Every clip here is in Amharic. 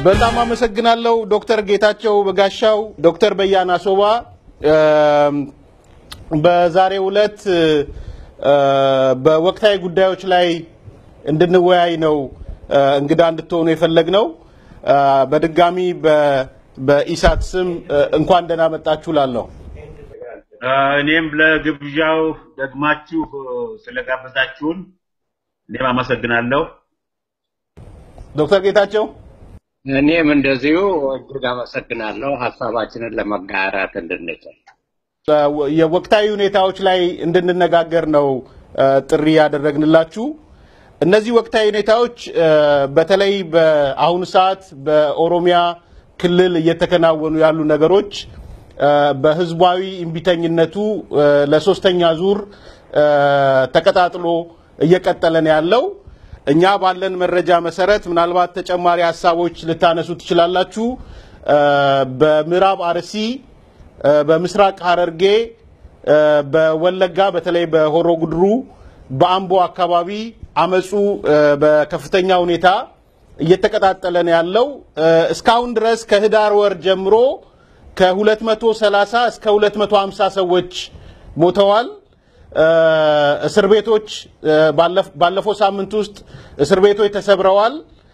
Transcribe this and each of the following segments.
በጣም አመሰግናለሁ ዶክተር ጌታቸው በጋሻው፣ ዶክተር በያና ሶባ በዛሬው ዕለት በወቅታዊ ጉዳዮች ላይ እንድንወያይ ነው እንግዳ እንድትሆኑ የፈለግነው። በድጋሚ በኢሳት ስም እንኳን ደህና መጣችሁ ላለሁ እኔም ለግብዣው ደግማችሁ ስለጋበዛችሁን እኔም አመሰግናለሁ። ዶክተር ጌታቸው እኔም እንደዚሁ እጅግ አመሰግናለሁ ሀሳባችንን ለመጋራት እንድንችል። የወቅታዊ ሁኔታዎች ላይ እንድንነጋገር ነው ጥሪ ያደረግንላችሁ። እነዚህ ወቅታዊ ሁኔታዎች በተለይ በአሁኑ ሰዓት በኦሮሚያ ክልል እየተከናወኑ ያሉ ነገሮች በህዝባዊ እምቢተኝነቱ ለሶስተኛ ዙር ተቀጣጥሎ እየቀጠለ ነው ያለው። እኛ ባለን መረጃ መሰረት ምናልባት ተጨማሪ ሀሳቦች ልታነሱ ትችላላችሁ። በምዕራብ አርሲ፣ በምስራቅ ሐረርጌ፣ በወለጋ በተለይ በሆሮ ጉድሩ፣ በአምቦ አካባቢ አመፁ በከፍተኛ ሁኔታ እየተቀጣጠለ ነው ያለው። እስካሁን ድረስ ከህዳር ወር ጀምሮ ከ230 እስከ 250 ሰዎች ሞተዋል። እስር ቤቶች ባለፈው ሳምንት ውስጥ እስር ቤቶች ተሰብረዋል።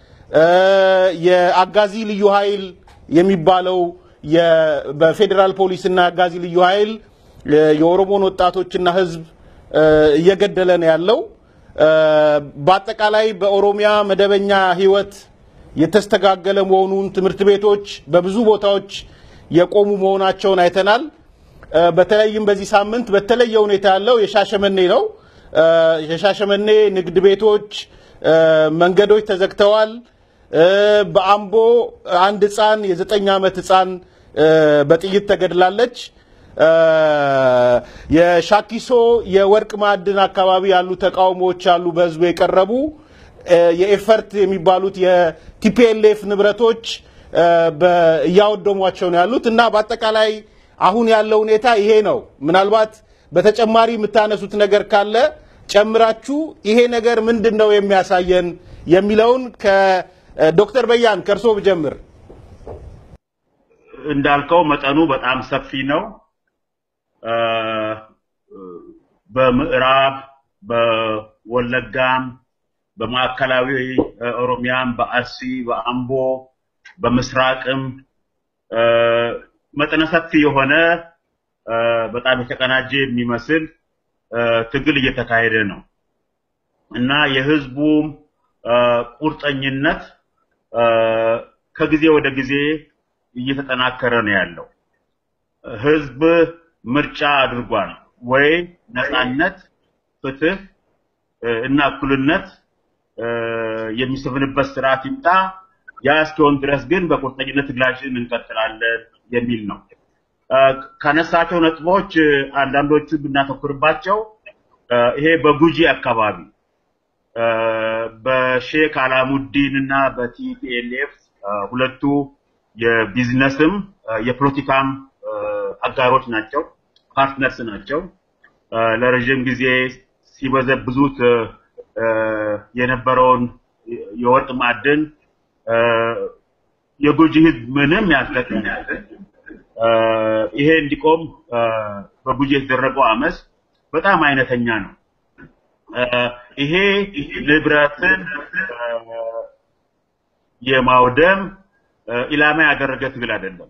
የአጋዚ ልዩ ኃይል የሚባለው በፌዴራል ፖሊስና አጋዚ ልዩ ኃይል የኦሮሞን ወጣቶችና ህዝብ እየገደለ ነው ያለው። በአጠቃላይ በኦሮሚያ መደበኛ ህይወት የተስተጋገለ መሆኑን ትምህርት ቤቶች በብዙ ቦታዎች የቆሙ መሆናቸውን አይተናል። በተለይም በዚህ ሳምንት በተለየ ሁኔታ ያለው የሻሸመኔ ነው። የሻሸመኔ ንግድ ቤቶች፣ መንገዶች ተዘግተዋል። በአምቦ አንድ ህፃን የዘጠኝ ዓመት ህፃን በጥይት ተገድላለች። የሻኪሶ የወርቅ ማዕድን አካባቢ ያሉ ተቃውሞዎች አሉ፣ በህዝቡ የቀረቡ የኤፈርት የሚባሉት የቲፒኤልኤፍ ንብረቶች እያወደሟቸው ነው ያሉት እና በአጠቃላይ አሁን ያለው ሁኔታ ይሄ ነው። ምናልባት በተጨማሪ የምታነሱት ነገር ካለ ጨምራችሁ ይሄ ነገር ምንድን ነው የሚያሳየን የሚለውን ከዶክተር በያን ከእርሶ ብጀምር። እንዳልከው መጠኑ በጣም ሰፊ ነው። በምዕራብ በወለጋም በማዕከላዊ ኦሮሚያም በአርሲ በአምቦ በምስራቅም መጠነ ሰፊ የሆነ በጣም የተቀናጀ የሚመስል ትግል እየተካሄደ ነው እና የህዝቡም ቁርጠኝነት ከጊዜ ወደ ጊዜ እየተጠናከረ ነው ያለው። ህዝብ ምርጫ አድርጓል ወይ ነፃነት፣ ፍትህ እና እኩልነት የሚሰፍንበት ስርዓት ይምጣ። ያ እስኪሆን ድረስ ግን በቁርጠኝነት ትግላችን እንቀጥላለን የሚል ነው። ካነሳቸው ነጥቦች አንዳንዶቹ ብናተኩርባቸው ይሄ በጉጂ አካባቢ በሼክ አላሙዲን እና በቲፒኤልኤፍ ሁለቱ የቢዝነስም የፖለቲካም አጋሮች ናቸው፣ ፓርትነርስ ናቸው። ለረዥም ጊዜ ሲበዘብዙት የነበረውን የወርቅ ማዕድን የጉጂ ህዝብ ምንም ያልጠቀም ይሄ እንዲቆም በጉጂ የተደረገው አመፅ በጣም አይነተኛ ነው። ይሄ ንብረትን የማውደም ኢላማ ያደረገ ትግል አይደለም።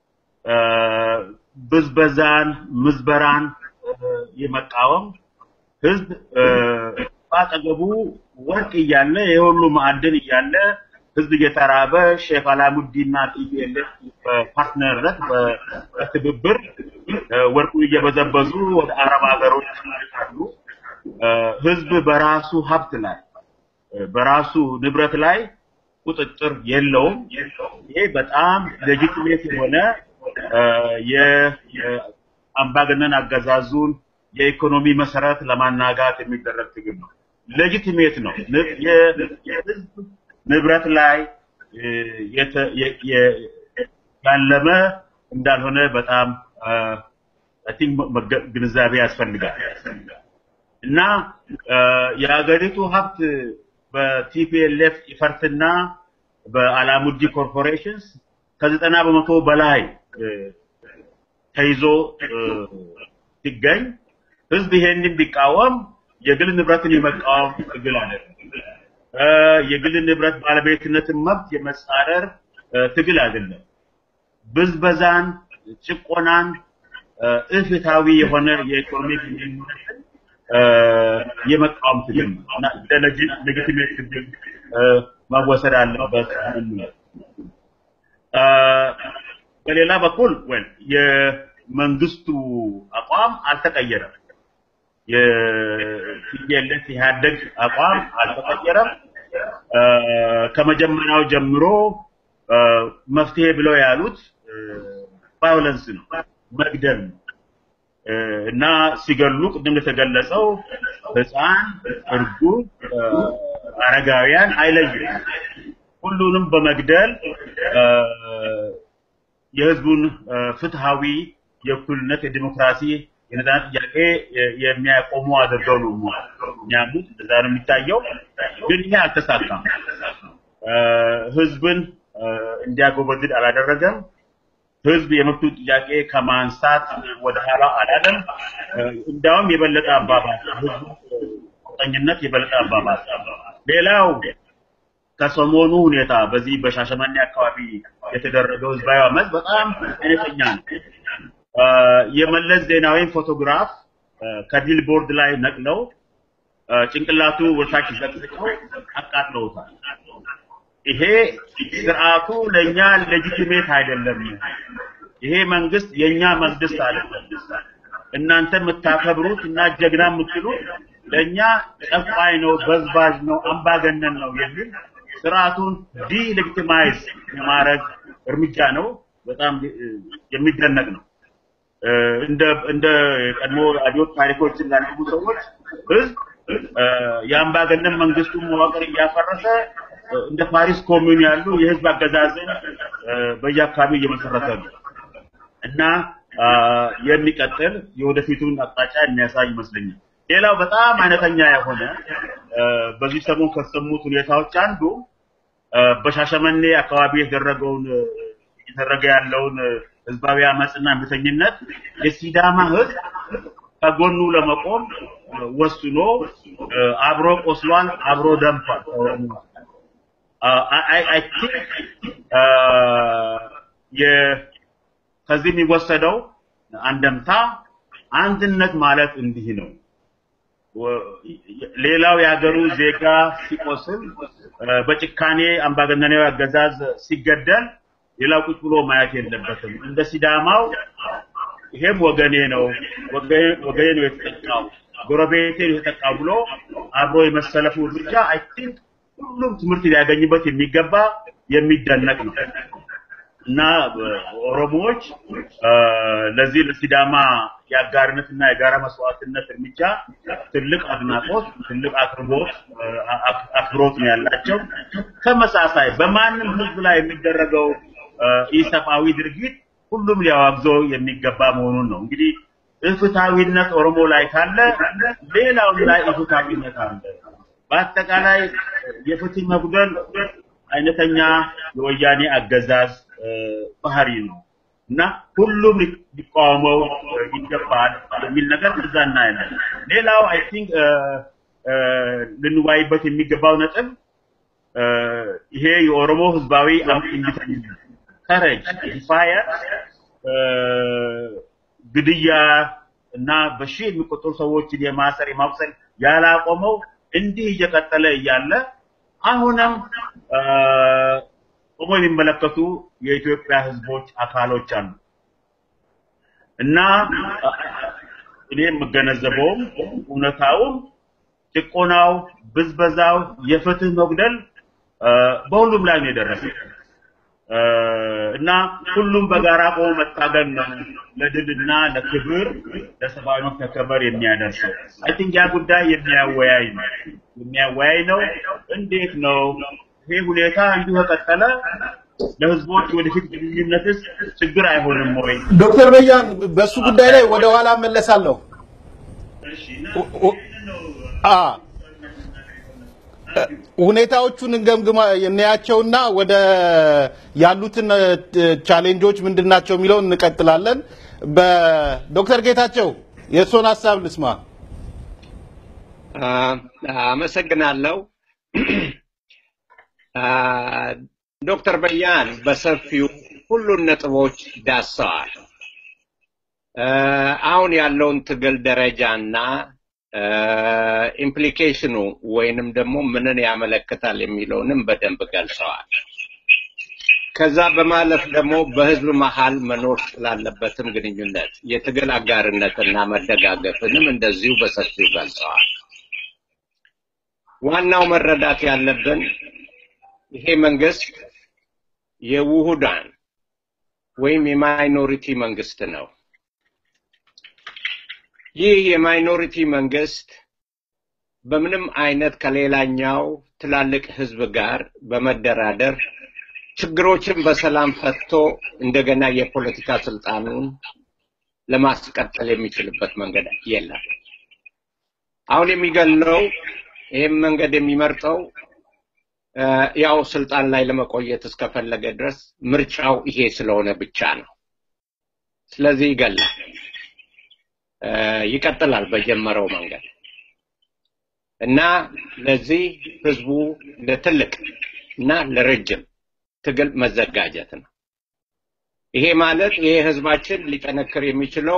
ብዝበዛን፣ ምዝበራን የመቃወም ህዝብ በአጠገቡ ወርቅ እያለ የሁሉ ማዕድን እያለ ህዝብ እየተራበ ሼክ አላሙዲና ቲፒኤልኤፍ በፓርትነርነት በትብብር ወርቁን እየበዘበዙ ወደ አረብ ሀገሮች ይልካሉ። ህዝብ በራሱ ሀብት ላይ በራሱ ንብረት ላይ ቁጥጥር የለውም። ይሄ በጣም ሌጂቲሜት የሆነ የአምባገነን አገዛዙን የኢኮኖሚ መሰረት ለማናጋት የሚደረግ ትግል ነው። ሌጂቲሜት ነው። የህዝብ ንብረት ላይ ያለመ እንዳልሆነ በጣም አይ ቲንክ ግንዛቤ ያስፈልጋል እና የሀገሪቱ ሀብት በቲፒኤልኤፍ ኢፈርትና በአላሙዲ ኮርፖሬሽንስ ከዘጠና በመቶ በላይ እ፣ ተይዞ እ፣ ሲገኝ ህዝብ ይሄንን ቢቃወም የግል ንብረትን የመቃወም ትግል አይደለም። እ፣ የግል ንብረት ባለቤትነትን መብት የመጻረር እ፣ ትግል አይደለም። ብዝበዛን፣ ጭቆናን፣ እ፣ ኢፍትሐዊ የሆነ የኢኮኖሚ ግንኙነትን እ፣ የመቃወም ትግል ነው እና እንደ ሌጂቲሜት ትግል እ፣ መወሰድ አለበት ነው። እ፣ በሌላ በኩል ወይ የመንግስቱ አቋም አልተቀየረም። የቲፒኤልኤፍ ኢህአደግ አቋም አልተቀየረም። እ፣ ከመጀመሪያው ጀምሮ እ፣ መፍትሄ ብለው ያሉት ቫዮለንስ ነው፣ መግደል ነው እ፣ እና ሲገሉ ቅድም እንደተገለጸው ህፃን፣ እርጉዝ፣ እ፣ አረጋውያን አይለዩም። ሁሉንም በመግደል እ፣ የህዝቡን እ፣ ፍትሃዊ የእኩልነት የዲሞክራሲ የነጻነት ጥያቄ የ- የሚያቆሙ አድርገው ነው የሚያምኑት። እንደዛ ነው የሚታየው። ግን ይሄ አልተሳካም። እ፣ ህዝብን እ፣ እንዲያጎበድድ አላደረገም። ህዝብ የመብቱ ጥያቄ ከማንሳት ወደ ኋላ አላለም። እ፣ እንዲያውም የበለጠ አባባል ህዝቡ ቁርጠኝነት የበለጠ አባባል። ሌላው ከሰሞኑ ሁኔታ በዚህ በሻሸመኔ አካባቢ የተደረገው ህዝባዊ አመፅ በጣም አይነተኛ ነው። እ፣ የመለስ ዜናዊን ፎቶግራፍ እ፣ ከቢል ቦርድ ላይ ነቅለው እ፣ ጭንቅላቱ ወደታች ዘቅዝቀው አቃጥለውታል። ይሄ ስርዓቱ ለኛ ሌጂቲሜት አይደለም። ይሄ መንግስት የኛ መንግስት አይደለም። እናንተ የምታከብሩት እና ጀግና የምትሉት ለኛ ጨቋኝ ነው፣ በዝባዥ ነው፣ አምባገነን ነው የሚል ስርዓቱን ዲሌጂቲማይዝ የማድረግ እርምጃ ነው። በጣም እ፣ የሚደነቅ ነው። እ፣ እንደ እንደ ቀድሞ አብዮት ታሪኮችን ላነበቡ ሰዎች ህዝብ እ፣ የአምባገነን መንግስቱን መዋቅር እያፈረሰ እ፣ እንደ ፓሪስ ኮሚዩን ያሉ የህዝብ አገዛዝን እ፣ በየአካባቢው እየመሰረተ ነው እና አ፣ የሚቀጥል የወደፊቱን አቅጣጫ የሚያሳይ ይመስለኛል። ሌላው በጣም አይነተኛ የሆነ እ፣ በዚህ ሰሞን ከተሰሙት ሁኔታዎች አንዱ እ፣ በሻሸመኔ አካባቢ የተደረገውን እ፣ እየተደረገ ያለውን እ፣ ህዝባዊ አመፅና እምቢተኝነት የሲዳማ ህዝብ ከጎኑ ለመቆም እ፣ ወስኖ እ፣ አብሮ ቆስሏል፣ አብሮ ደምቷል። ከኦሮሞ አይ ቲንክ ከዚህ የሚወሰደው አንደምታ አንድነት ማለት እንዲህ ነው። ወ- ሌላው የሀገሩ ዜጋ ሲቆስል እ፣ በጭካኔ አምባገነናዊ አገዛዝ ሲገደል ሌላው ቁጭ ብሎ ማየት የለበትም። እንደ ሲዳማው ይሄም ወገኔ ነው፣ ወገኔ ወገኔ ነው የተጠቃው፣ ጎረቤቴ ነው የተጠቃው ብሎ አብሮ የመሰለፉ እርምጃ አይ ቲንክ ሁሉም ትምህርት ሊያገኝበት የሚገባ የሚደነቅ ነው እና እ፣ ኦሮሞዎች እ፣ ለዚህ ለሲዳማ የአጋርነትና የጋራ መስዋዕትነት እርምጃ ትልቅ አድናቆት፣ ትልቅ አቅርቦት እ፣ አክ- አክብሮት ነው ያላቸው። ተመሳሳይ በማንም ህዝብ ላይ የሚደረገው እ፣ ኢሰብአዊ ድርጊት ሁሉም ሊያዋግዘው የሚገባ መሆኑን ነው። እንግዲህ ኢፍትሐዊነት ኦሮሞ ላይ ካለ ሌላውም ላይ ኢፍትሐዊነት አለ። በአጠቃላይ የፍትህ መጉደል አይነተኛ የወያኔ አገዛዝ እ፣ ባህሪ ነው እና ሁሉም ሊ- ሊቃወመው እ፣ ይገባል የሚል ነገር እዛ እናያለን። ሌላው አይ ቲንክ ልንዋይበት የሚገባው ነጥብ እ፣ ይሄ የኦሮሞ ህዝባዊ እምቢተኝነት ከረጅ ዲፋየር ግድያ እና በሺህ የሚቆጠሩ ሰዎችን የማሰር የማቁሰል ያላቆመው እንዲህ እየቀጠለ እያለ አሁንም እ፣ ቆሞ የሚመለከቱ የኢትዮጵያ ህዝቦች አካሎች አሉ እና እ፣ እኔ የምገነዘበውም እውነታውም ጭቆናው፣ ብዝበዛው፣ የፍትህ መጉደል እ፣ በሁሉም ላይ ነው የደረሰው እ፣ እና ሁሉም በጋራ ቆሞ መታገል ነው ለድልና ለክብር ለሰብአዊ መብት መከበር የሚያደርሰው። አይ ቲንክ ያ ጉዳይ የሚያወያይ ነው የሚያወያይ ነው። እንዴት ነው ይሄ ሁኔታ እንዲሁ ከቀጠለ ለህዝቦች ወደፊት ግንኙነትስ ችግር አይሆንም ወይ? ዶክተር በያን በሱ ጉዳይ ላይ ወደ ኋላ መለሳለሁ። ኦ- ኦ- አ ሁኔታዎቹን እንገምግማ እናያቸውና ወደ ያሉትን እ፣ ቻሌንጆች ምንድን ናቸው የሚለውን እንቀጥላለን። በዶክተር ጌታቸው የእርስዎን ሀሳብ ልስማ። አ፣ አመሰግናለሁ። አ፣ ዶክተር በያን በሰፊው ሁሉን ነጥቦች ዳሰዋል። አ፣ አሁን ያለውን ትግል ደረጃና ኢምፕሊኬሽኑ ወይንም ደግሞ ምንን ያመለክታል የሚለውንም በደንብ ገልጸዋል። ከዛ በማለፍ ደግሞ በህዝብ መሀል መኖር ስላለበትም ግንኙነት የትግል አጋርነትና መደጋገፍንም እንደዚሁ በሰፊው ገልጸዋል። ዋናው መረዳት ያለብን ይሄ መንግስት የውሁዳን ወይም የማይኖሪቲ መንግስት ነው። ይህ የማይኖሪቲ መንግስት በምንም አይነት ከሌላኛው ትላልቅ ህዝብ ጋር በመደራደር ችግሮችን በሰላም ፈትቶ እንደገና የፖለቲካ ስልጣኑን ለማስቀጠል የሚችልበት መንገድ የለም። አሁን የሚገለው ይህም መንገድ የሚመርጠው እ፣ ያው ስልጣን ላይ ለመቆየት እስከፈለገ ድረስ ምርጫው ይሄ ስለሆነ ብቻ ነው። ስለዚህ ይገላል፣ እ፣ ይቀጥላል በጀመረው መንገድ እና ለዚህ ህዝቡ ለትልቅ እና ለረጅም ትግል መዘጋጀት ነው። ይሄ ማለት ይሄ ህዝባችን ሊጠነክር የሚችለው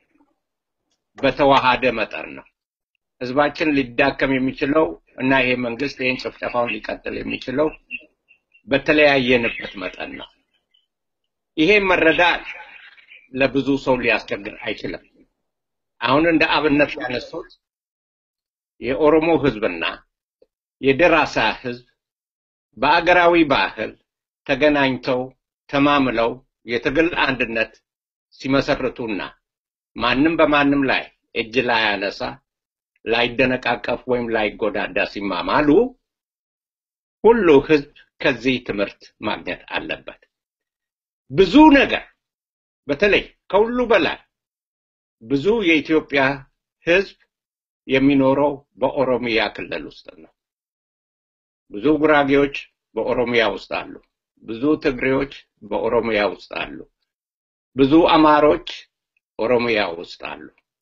በተዋሃደ መጠን ነው። ህዝባችን ሊዳከም የሚችለው እና ይሄ መንግስት ይህን ጭፍጨፋውን ሊቀጥል የሚችለው በተለያየንበት መጠን ነው። ይሄ መረዳት ለብዙ ሰው ሊያስቸግር አይችልም። አሁን እንደ አብነት ያነሱት የኦሮሞ ህዝብና የደራሳ ህዝብ በአገራዊ ባህል ተገናኝተው ተማምለው የትግል አንድነት ሲመሰርቱና ማንም በማንም ላይ እጅ ላያነሳ ላይደነቃቀፍ ወይም ላይጎዳዳ ሲማማሉ ሁሉ ህዝብ ከዚህ ትምህርት ማግኘት አለበት። ብዙ ነገር በተለይ ከሁሉ በላይ ብዙ የኢትዮጵያ ህዝብ የሚኖረው በኦሮሚያ ክልል ውስጥ ነው። ብዙ ጉራጌዎች በኦሮሚያ ውስጥ አሉ። ብዙ ትግሬዎች በኦሮሚያ ውስጥ አሉ። ብዙ አማሮች ኦሮሚያ ውስጥ አሉ።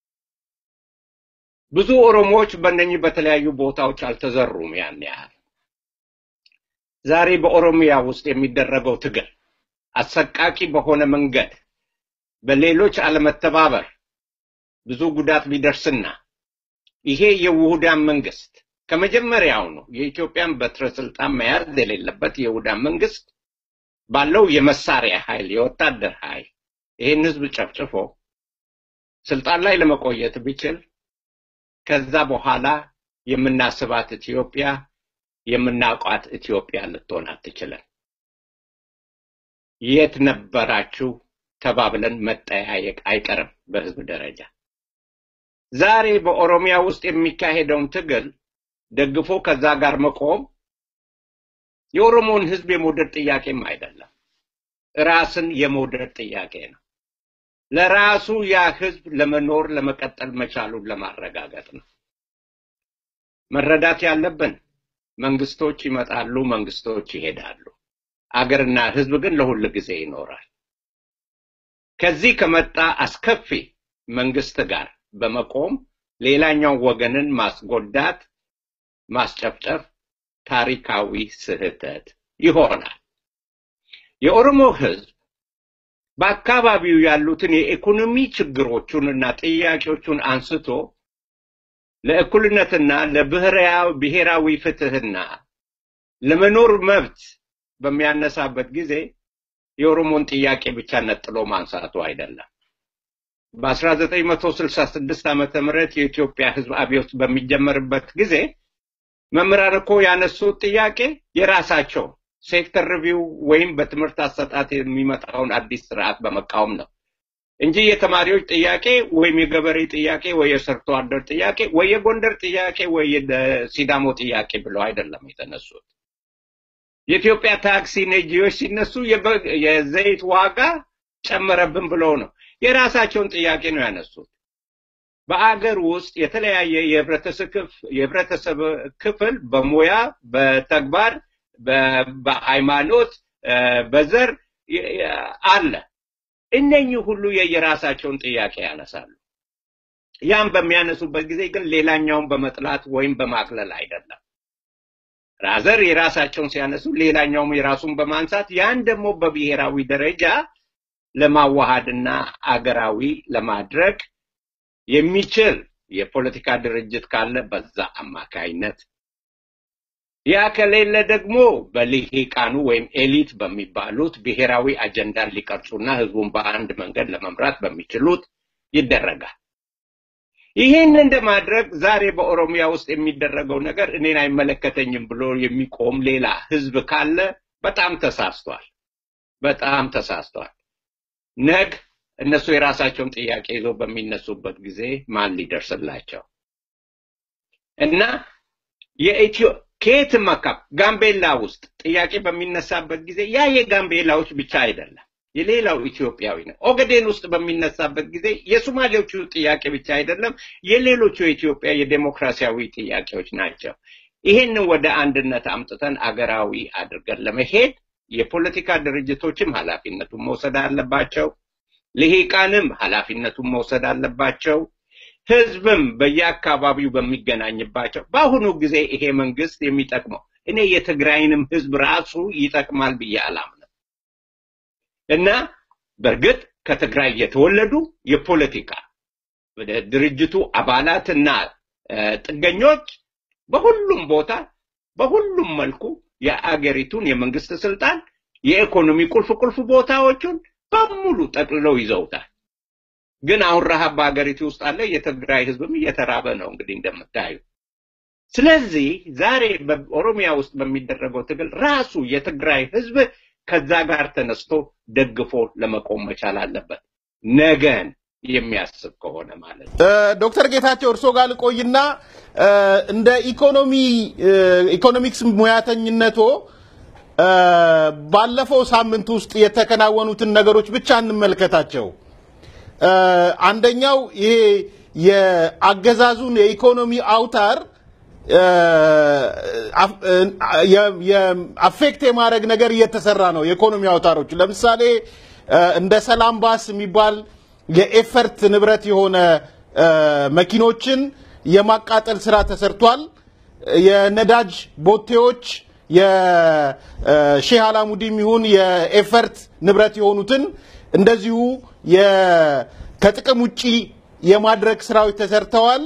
ብዙ ኦሮሞዎች በእነኚህ በተለያዩ ቦታዎች አልተዘሩም ያን ያህል። ዛሬ በኦሮሚያ ውስጥ የሚደረገው ትግል አሰቃቂ በሆነ መንገድ በሌሎች አለመተባበር ብዙ ጉዳት ቢደርስና ይሄ የውሁዳን መንግስት ከመጀመሪያው ነው የኢትዮጵያን በትረ ስልጣን መያዝ የሌለበት የውሁዳን መንግስት ባለው የመሳሪያ ኃይል የወታደር ኃይል ይህን ህዝብ ጨፍጭፎ ስልጣን ላይ ለመቆየት ቢችል ከዛ በኋላ የምናስባት ኢትዮጵያ የምናውቋት ኢትዮጵያ ልትሆን አትችልም። የት ነበራችሁ ተባብለን መጠያየቅ አይቀርም በህዝብ ደረጃ። ዛሬ በኦሮሚያ ውስጥ የሚካሄደውን ትግል ደግፎ ከዛ ጋር መቆም የኦሮሞን ህዝብ የመውደድ ጥያቄም አይደለም፣ ራስን የመውደድ ጥያቄ ነው። ለራሱ ያ ህዝብ ለመኖር ለመቀጠል መቻሉን ለማረጋገጥ ነው። መረዳት ያለብን መንግስቶች ይመጣሉ፣ መንግስቶች ይሄዳሉ። አገርና ህዝብ ግን ለሁል ጊዜ ይኖራል። ከዚህ ከመጣ አስከፊ መንግስት ጋር በመቆም ሌላኛው ወገንን ማስጎዳት፣ ማስጨፍጨፍ ታሪካዊ ስህተት ይሆናል። የኦሮሞ ህዝብ በአካባቢው ያሉትን የኢኮኖሚ ችግሮቹንና ጥያቄዎቹን አንስቶ ለእኩልነትና ለብሔራዊ ፍትህና ለመኖር መብት በሚያነሳበት ጊዜ የኦሮሞን ጥያቄ ብቻ ነጥሎ ማንሳቱ አይደለም። በ1966 ዓመተ ምህረት የኢትዮጵያ ህዝብ አብዮት በሚጀመርበት ጊዜ መምህራን እኮ ያነሱት ጥያቄ የራሳቸው ሴክተር ሪቪው ወይም በትምህርት አሰጣጥ የሚመጣውን አዲስ ስርዓት በመቃወም ነው እንጂ የተማሪዎች ጥያቄ ወይም የገበሬ ጥያቄ ወይ የሰርቶ አደር ጥያቄ ወይ የጎንደር ጥያቄ ወይ የሲዳሞ ጥያቄ ብለው አይደለም የተነሱት። የኢትዮጵያ ታክሲ ነጂዎች ሲነሱ የዘይት ዋጋ ጨመረብን ብለው ነው። የራሳቸውን ጥያቄ ነው ያነሱት። በአገር ውስጥ የተለያየ የህብረተሰብ ክፍል በሙያ፣ በተግባር፣ በሃይማኖት፣ በዘር አለ። እነኚህ ሁሉ የየራሳቸውን ጥያቄ ያነሳሉ። ያም በሚያነሱበት ጊዜ ግን ሌላኛውን በመጥላት ወይም በማቅለል አይደለም። ራዘር የራሳቸውን ሲያነሱ ሌላኛውም የራሱን በማንሳት ያን ደግሞ በብሔራዊ ደረጃ ለማዋሃድና አገራዊ ለማድረግ የሚችል የፖለቲካ ድርጅት ካለ በዛ አማካይነት ያ ከሌለ ደግሞ በልሂቃኑ ወይም ኤሊት በሚባሉት ብሔራዊ አጀንዳን ሊቀርጹና ህዝቡን በአንድ መንገድ ለመምራት በሚችሉት ይደረጋል። ይህን እንደማድረግ ዛሬ በኦሮሚያ ውስጥ የሚደረገው ነገር እኔን አይመለከተኝም ብሎ የሚቆም ሌላ ህዝብ ካለ በጣም ተሳስቷል። በጣም ተሳስቷል። ነግ እነሱ የራሳቸውን ጥያቄ ይዘው በሚነሱበት ጊዜ ማን ሊደርስላቸው እና የኢትዮ ከየትም አካባቢ ጋምቤላ ውስጥ ጥያቄ በሚነሳበት ጊዜ ያ የጋምቤላዎች ብቻ አይደለም፣ የሌላው ኢትዮጵያዊ ነው። ኦገዴን ውስጥ በሚነሳበት ጊዜ የሶማሌዎቹ ጥያቄ ብቻ አይደለም፣ የሌሎቹ የኢትዮጵያ የዴሞክራሲያዊ ጥያቄዎች ናቸው። ይሄንን ወደ አንድነት አምጥተን አገራዊ አድርገን ለመሄድ የፖለቲካ ድርጅቶችም ኃላፊነቱን መውሰድ አለባቸው። ልሂቃንም ኃላፊነቱን መውሰድ አለባቸው። ህዝብም በየአካባቢው በሚገናኝባቸው በአሁኑ ጊዜ ይሄ መንግስት የሚጠቅመው እኔ የትግራይንም ህዝብ ራሱ ይጠቅማል ብዬ አላምንም እና በእርግጥ ከትግራይ የተወለዱ የፖለቲካ ድርጅቱ አባላትና ጥገኞች በሁሉም ቦታ በሁሉም መልኩ የአገሪቱን የመንግስት ስልጣን የኢኮኖሚ ቁልፍ ቁልፍ ቦታዎቹን በሙሉ ጠቅልለው ይዘውታል። ግን አሁን ረሃብ በሀገሪቱ ውስጥ አለ። የትግራይ ህዝብም እየተራበ ነው እንግዲህ እንደምታዩ። ስለዚህ ዛሬ በኦሮሚያ ውስጥ በሚደረገው ትግል ራሱ የትግራይ ህዝብ ከዛ ጋር ተነስቶ ደግፎ ለመቆም መቻል አለበት፣ ነገን የሚያስብ ከሆነ ማለት ነው። ዶክተር ጌታቸው እርሶ ጋር ልቆይና እንደ ኢኮኖሚ ኢኮኖሚክስ ሙያተኝነቶ ባለፈው ሳምንት ውስጥ የተከናወኑትን ነገሮች ብቻ እንመልከታቸው። አንደኛው ይሄ የአገዛዙን የኢኮኖሚ አውታር አፌክት የማድረግ ነገር እየተሰራ ነው። የኢኮኖሚ አውታሮች ለምሳሌ እንደ ሰላም ባስ የሚባል የኤፈርት ንብረት የሆነ መኪኖችን የማቃጠል ስራ ተሰርቷል። የነዳጅ ቦቴዎች የሼህ አላሙዲም ይሁን የኤፈርት ንብረት የሆኑትን እንደዚሁ ከጥቅም ውጪ የማድረግ ስራዎች ተሰርተዋል።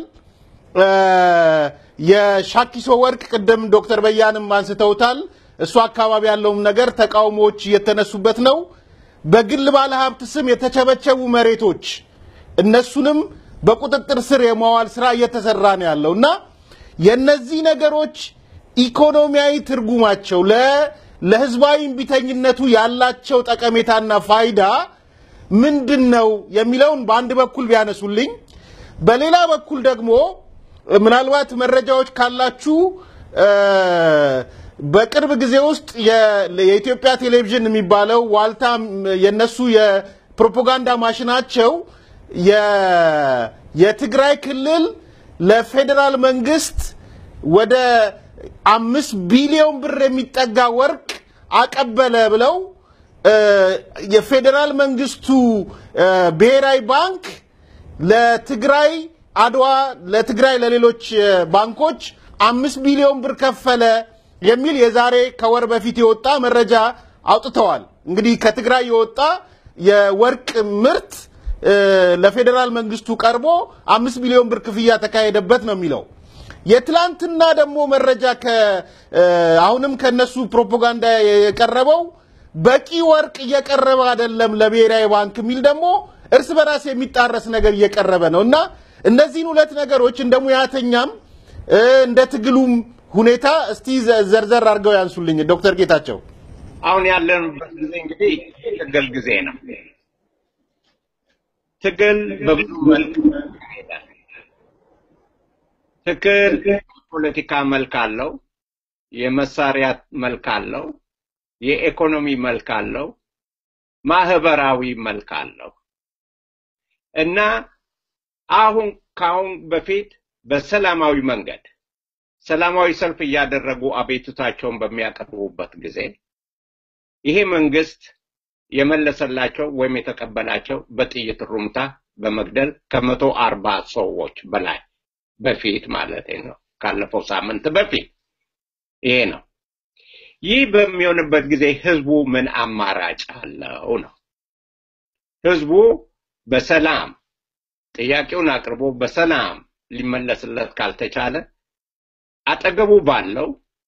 የሻኪሶ ወርቅ ቅድም ዶክተር በያንም አንስተውታል። እሱ አካባቢ ያለውም ነገር ተቃውሞዎች እየተነሱበት ነው። በግል ባለሀብት ስም የተቸበቸቡ መሬቶች እነሱንም በቁጥጥር ስር የማዋል ስራ እየተሰራ ነው ያለው እና የነዚህ ነገሮች ኢኮኖሚያዊ ትርጉማቸው ለህዝባዊ እምቢተኝነቱ ያላቸው ጠቀሜታና ፋይዳ ምንድን ነው የሚለውን በአንድ በኩል ቢያነሱልኝ፣ በሌላ በኩል ደግሞ ምናልባት መረጃዎች ካላችሁ በቅርብ ጊዜ ውስጥ የኢትዮጵያ ቴሌቪዥን የሚባለው ዋልታ የነሱ የፕሮፓጋንዳ ማሽናቸው የትግራይ ክልል ለፌዴራል መንግስት ወደ አምስት ቢሊዮን ብር የሚጠጋ ወርቅ አቀበለ ብለው የፌዴራል መንግስቱ ብሔራዊ ባንክ ለትግራይ አድዋ ለትግራይ ለሌሎች ባንኮች አምስት ቢሊዮን ብር ከፈለ የሚል የዛሬ ከወር በፊት የወጣ መረጃ አውጥተዋል። እንግዲህ ከትግራይ የወጣ የወርቅ ምርት ለፌዴራል መንግስቱ ቀርቦ አምስት ቢሊዮን ብር ክፍያ ተካሄደበት ነው የሚለው። የትላንትና ደግሞ መረጃ አሁንም ከነሱ ፕሮፓጋንዳ የቀረበው በቂ ወርቅ እየቀረበ አይደለም ለብሔራዊ ባንክ የሚል ደግሞ እርስ በራስ የሚጣረስ ነገር እየቀረበ ነው እና እነዚህን ሁለት ነገሮች እንደ ሙያተኛም እንደ ትግሉም ሁኔታ እስቲ ዘርዘር አድርገው ያንሱልኝ ዶክተር ጌታቸው። አሁን ያለንበት ጊዜ እንግዲህ ትግል ጊዜ ነው። ትግል በብዙ መልክ ይሄዳል። ትግል የፖለቲካ መልክ አለው፣ የመሳሪያ መልክ አለው፣ የኢኮኖሚ መልክ አለው፣ ማህበራዊ መልክ አለው እና አሁን ከአሁን በፊት በሰላማዊ መንገድ ሰላማዊ ሰልፍ እያደረጉ አቤቱታቸውን በሚያቀርቡበት ጊዜ ይሄ መንግስት የመለሰላቸው ወይም የተቀበላቸው በጥይት ሩምታ በመግደል ከመቶ አርባ ሰዎች በላይ በፊት ማለት ነው። ካለፈው ሳምንት በፊት ይሄ ነው። ይህ በሚሆንበት ጊዜ ህዝቡ ምን አማራጭ አለው ነው? ህዝቡ በሰላም ጥያቄውን አቅርቦ በሰላም ሊመለስለት ካልተቻለ አጠገቡ ባለው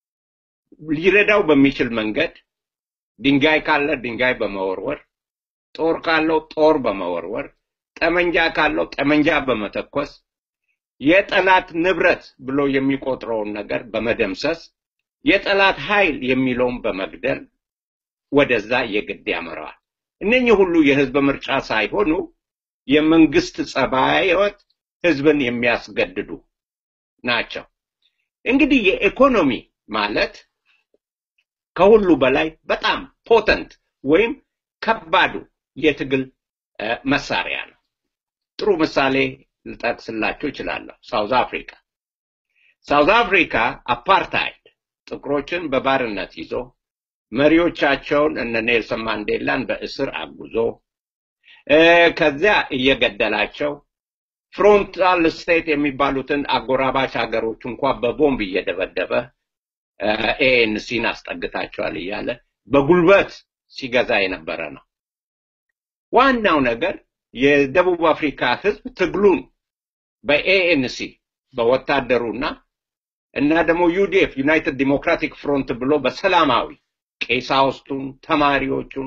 ሊረዳው በሚችል መንገድ ድንጋይ ካለ ድንጋይ በመወርወር፣ ጦር ካለው ጦር በመወርወር፣ ጠመንጃ ካለው ጠመንጃ በመተኮስ የጠላት ንብረት ብሎ የሚቆጥረውን ነገር በመደምሰስ የጠላት ኃይል የሚለውን በመግደል ወደዛ የግድ ያመራዋል። እነኚህ ሁሉ የህዝብ ምርጫ ሳይሆኑ የመንግስት ጸባዮት ህዝብን የሚያስገድዱ ናቸው። እንግዲህ የኢኮኖሚ ማለት ከሁሉ በላይ በጣም ፖተንት ወይም ከባዱ የትግል መሳሪያ ነው። ጥሩ ምሳሌ ልጠቅስላችሁ እችላለሁ። ሳውዝ አፍሪካ ሳውዝ አፍሪካ አፓርታይድ ጥቁሮችን በባርነት ይዞ መሪዎቻቸውን እነ ኔልሰን ማንዴላን በእስር አጉዞ ከዚያ እየገደላቸው ፍሮንታል ስቴት የሚባሉትን አጎራባች ሀገሮች እንኳ በቦምብ እየደበደበ ኤኤንሲን አስጠግታቸዋል እያለ በጉልበት ሲገዛ የነበረ ነው። ዋናው ነገር የደቡብ አፍሪካ ህዝብ ትግሉን በኤኤንሲ በወታደሩና እና ደግሞ ዩዲኤፍ ዩናይትድ ዲሞክራቲክ ፍሮንት ብሎ በሰላማዊ ቄሳውስቱን፣ ተማሪዎቹን፣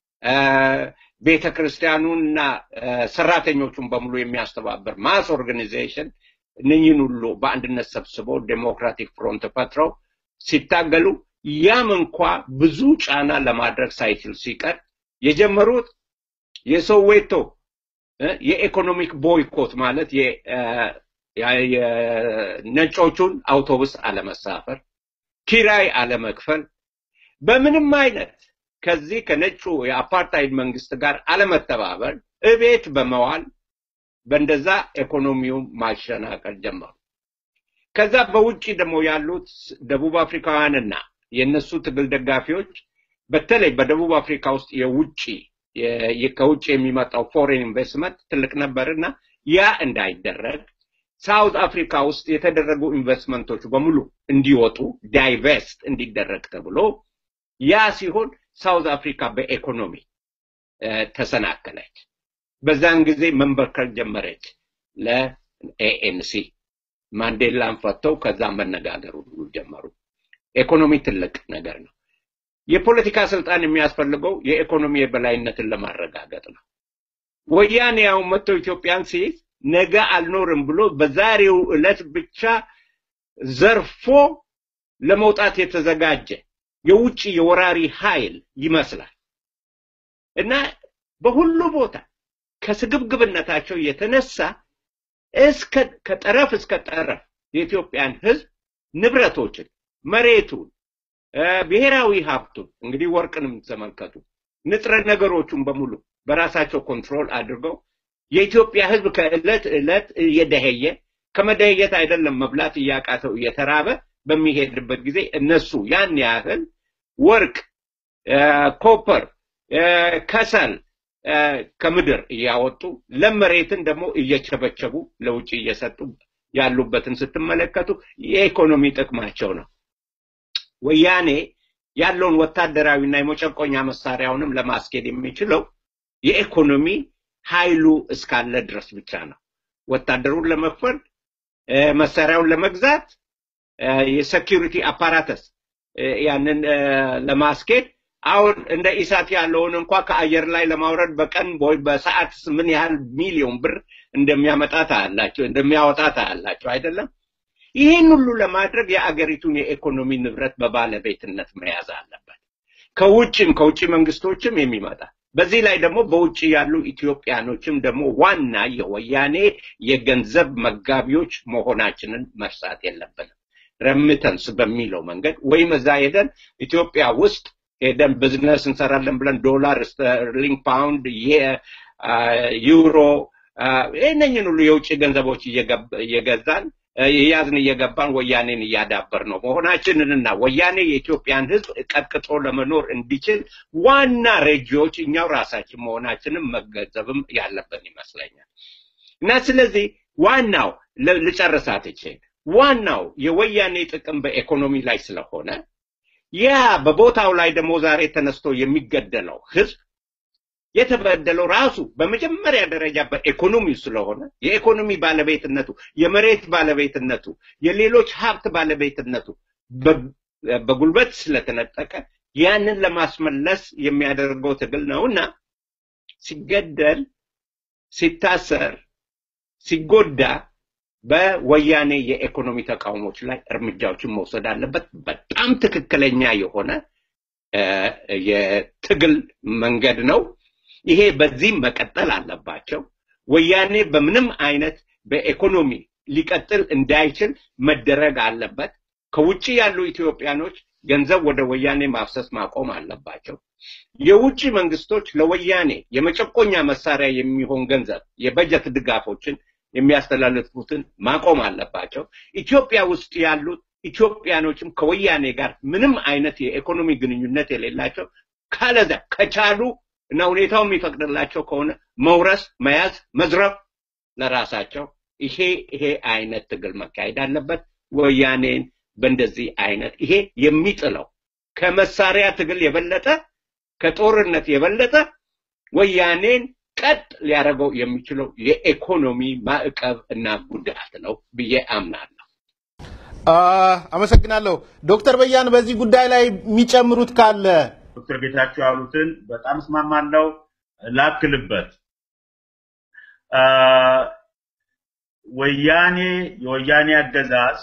ቤተ ክርስቲያኑን እና ሰራተኞቹን በሙሉ የሚያስተባበር ማስ ኦርጋኒዜሽን እነኝህን ሁሉ በአንድነት ሰብስበው ዴሞክራቲክ ፍሮንት ፈጥረው ሲታገሉ ያም እንኳ ብዙ ጫና ለማድረግ ሳይችል ሲቀር የጀመሩት የሶዌቶ የኢኮኖሚክ ቦይኮት ማለት የነጮቹን አውቶቡስ አለመሳፈር፣ ኪራይ አለመክፈል፣ በምንም አይነት ከዚህ ከነጩ የአፓርታይድ መንግስት ጋር አለመተባበር እቤት በመዋል በእንደዛ ኢኮኖሚውን ማሸናቀል ጀመሩ። ከዛ በውጭ ደግሞ ያሉት ደቡብ አፍሪካውያንና የእነሱ ትግል ደጋፊዎች በተለይ በደቡብ አፍሪካ ውስጥ የውጭ ከውጭ የሚመጣው ፎሬን ኢንቨስትመንት ትልቅ ነበርና ያ እንዳይደረግ ሳውት አፍሪካ ውስጥ የተደረጉ ኢንቨስትመንቶች በሙሉ እንዲወጡ ዳይቨስት እንዲደረግ ተብሎ ያ ሲሆን ሳውት አፍሪካ በኢኮኖሚ ተሰናከለች። በዛን ጊዜ መንበርከር ጀመረች ለኤኤንሲ። ማንዴላን ፈተው ከዛ መነጋገር ሁሉ ጀመሩ። ኢኮኖሚ ትልቅ ነገር ነው። የፖለቲካ ስልጣን የሚያስፈልገው የኢኮኖሚ የበላይነትን ለማረጋገጥ ነው። ወያኔ ያው መጥቶ ኢትዮጵያን ሲይዝ ነገ አልኖርም ብሎ በዛሬው ዕለት ብቻ ዘርፎ ለመውጣት የተዘጋጀ የውጭ የወራሪ ኃይል ይመስላል እና በሁሉ ቦታ ከስግብግብነታቸው የተነሳ እስከ ከጠረፍ እስከ ጠረፍ የኢትዮጵያን ሕዝብ ንብረቶችን፣ መሬቱን፣ ብሔራዊ ሀብቱን እንግዲህ ወርቅንም ተመልከቱ፣ ንጥረ ነገሮቹን በሙሉ በራሳቸው ኮንትሮል አድርገው የኢትዮጵያ ሕዝብ ከዕለት ዕለት እየደኸየ ከመደየት አይደለም መብላት እያቃተው እየተራበ በሚሄድበት ጊዜ እነሱ ያን ያህል ወርቅ፣ ኮፐር፣ ከሰል ከምድር እያወጡ ለም መሬትን ደግሞ እየቸበቸቡ ለውጭ እየሰጡ ያሉበትን ስትመለከቱ የኢኮኖሚ ጥቅማቸው ነው። ወያኔ ያለውን ወታደራዊና የመጨቆኛ መሳሪያውንም ለማስኬድ የሚችለው የኢኮኖሚ ኃይሉ እስካለ ድረስ ብቻ ነው። ወታደሩን ለመክፈል መሳሪያውን ለመግዛት የሴኪሪቲ አፓራተስ ያንን ለማስኬድ አሁን እንደ ኢሳት ያለውን እንኳ ከአየር ላይ ለማውረድ በቀን ወይ በሰዓት ምን ያህል ሚሊዮን ብር እንደሚያመጣ ታያላቸው እንደሚያወጣ ታያላቸው አይደለም። ይህን ሁሉ ለማድረግ የአገሪቱን የኢኮኖሚ ንብረት በባለቤትነት መያዝ አለበት። ከውጭም ከውጭ መንግስቶችም የሚመጣ በዚህ ላይ ደግሞ በውጭ ያሉ ኢትዮጵያኖችም ደግሞ ዋና የወያኔ የገንዘብ መጋቢዎች መሆናችንን መርሳት የለብንም። ረምተንስ በሚለው መንገድ ወይም እዛ ሄደን ኢትዮጵያ ውስጥ ሄደን ቢዝነስ እንሰራለን ብለን ዶላር፣ ስተርሊንግ፣ ፓውንድ፣ ዩሮ፣ ይህነኝን ሁሉ የውጭ ገንዘቦች እየገዛን የያዝን እየገባን ወያኔን እያዳበር ነው መሆናችንንና ወያኔ የኢትዮጵያን ህዝብ ቀጥቅጦ ለመኖር እንዲችል ዋና ረጂዎች እኛው ራሳችን መሆናችንን መገንዘብም ያለብን ይመስለኛል እና ስለዚህ ዋናው ልጨርሳት ይችል ዋናው የወያኔ ጥቅም በኢኮኖሚ ላይ ስለሆነ ያ በቦታው ላይ ደግሞ ዛሬ ተነስቶ የሚገደለው ህዝብ የተበደለው ራሱ በመጀመሪያ ደረጃ በኢኮኖሚው ስለሆነ የኢኮኖሚ ባለቤትነቱ የመሬት ባለቤትነቱ የሌሎች ሀብት ባለቤትነቱ በጉልበት ስለተነጠቀ ያንን ለማስመለስ የሚያደርገው ትግል ነውና ሲገደል ሲታሰር ሲጎዳ በወያኔ የኢኮኖሚ ተቃውሞች ላይ እርምጃዎችን መውሰድ አለበት በጣም ትክክለኛ የሆነ የትግል መንገድ ነው ይሄ በዚህም መቀጠል አለባቸው ወያኔ በምንም አይነት በኢኮኖሚ ሊቀጥል እንዳይችል መደረግ አለበት ከውጭ ያሉ ኢትዮጵያኖች ገንዘብ ወደ ወያኔ ማፍሰስ ማቆም አለባቸው የውጭ መንግስቶች ለወያኔ የመጨቆኛ መሳሪያ የሚሆን ገንዘብ የበጀት ድጋፎችን የሚያስተላልፉትን ማቆም አለባቸው ኢትዮጵያ ውስጥ ያሉት ኢትዮጵያኖችም ከወያኔ ጋር ምንም አይነት የኢኮኖሚ ግንኙነት የሌላቸው ካለዛ ከቻሉ እና ሁኔታው የሚፈቅድላቸው ከሆነ መውረስ መያዝ መዝረፍ ለራሳቸው ይሄ ይሄ አይነት ትግል መካሄድ አለበት ወያኔን በእንደዚህ አይነት ይሄ የሚጥለው ከመሳሪያ ትግል የበለጠ ከጦርነት የበለጠ ወያኔን ቀጥ ሊያደርገው የሚችለው የኢኮኖሚ ማዕቀብ እና ጉዳት ነው ብዬ አምናለሁ አመሰግናለሁ ዶክተር በያን በዚህ ጉዳይ ላይ የሚጨምሩት ካለ ዶክተር ጌታቸው ያሉትን በጣም እስማማለሁ ላክልበት ወያኔ የወያኔ አገዛዝ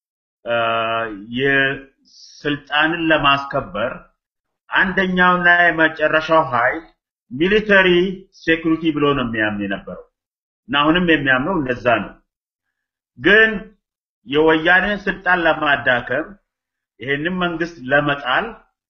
የስልጣንን ለማስከበር አንደኛውና የመጨረሻው ኃይል ሚሊተሪ ሴኩሪቲ ብሎ ነው የሚያምን የነበረው እና አሁንም የሚያምነው እንደዛ ነው ግን የወያኔን ስልጣን ለማዳከም ይሄንን መንግስት ለመጣል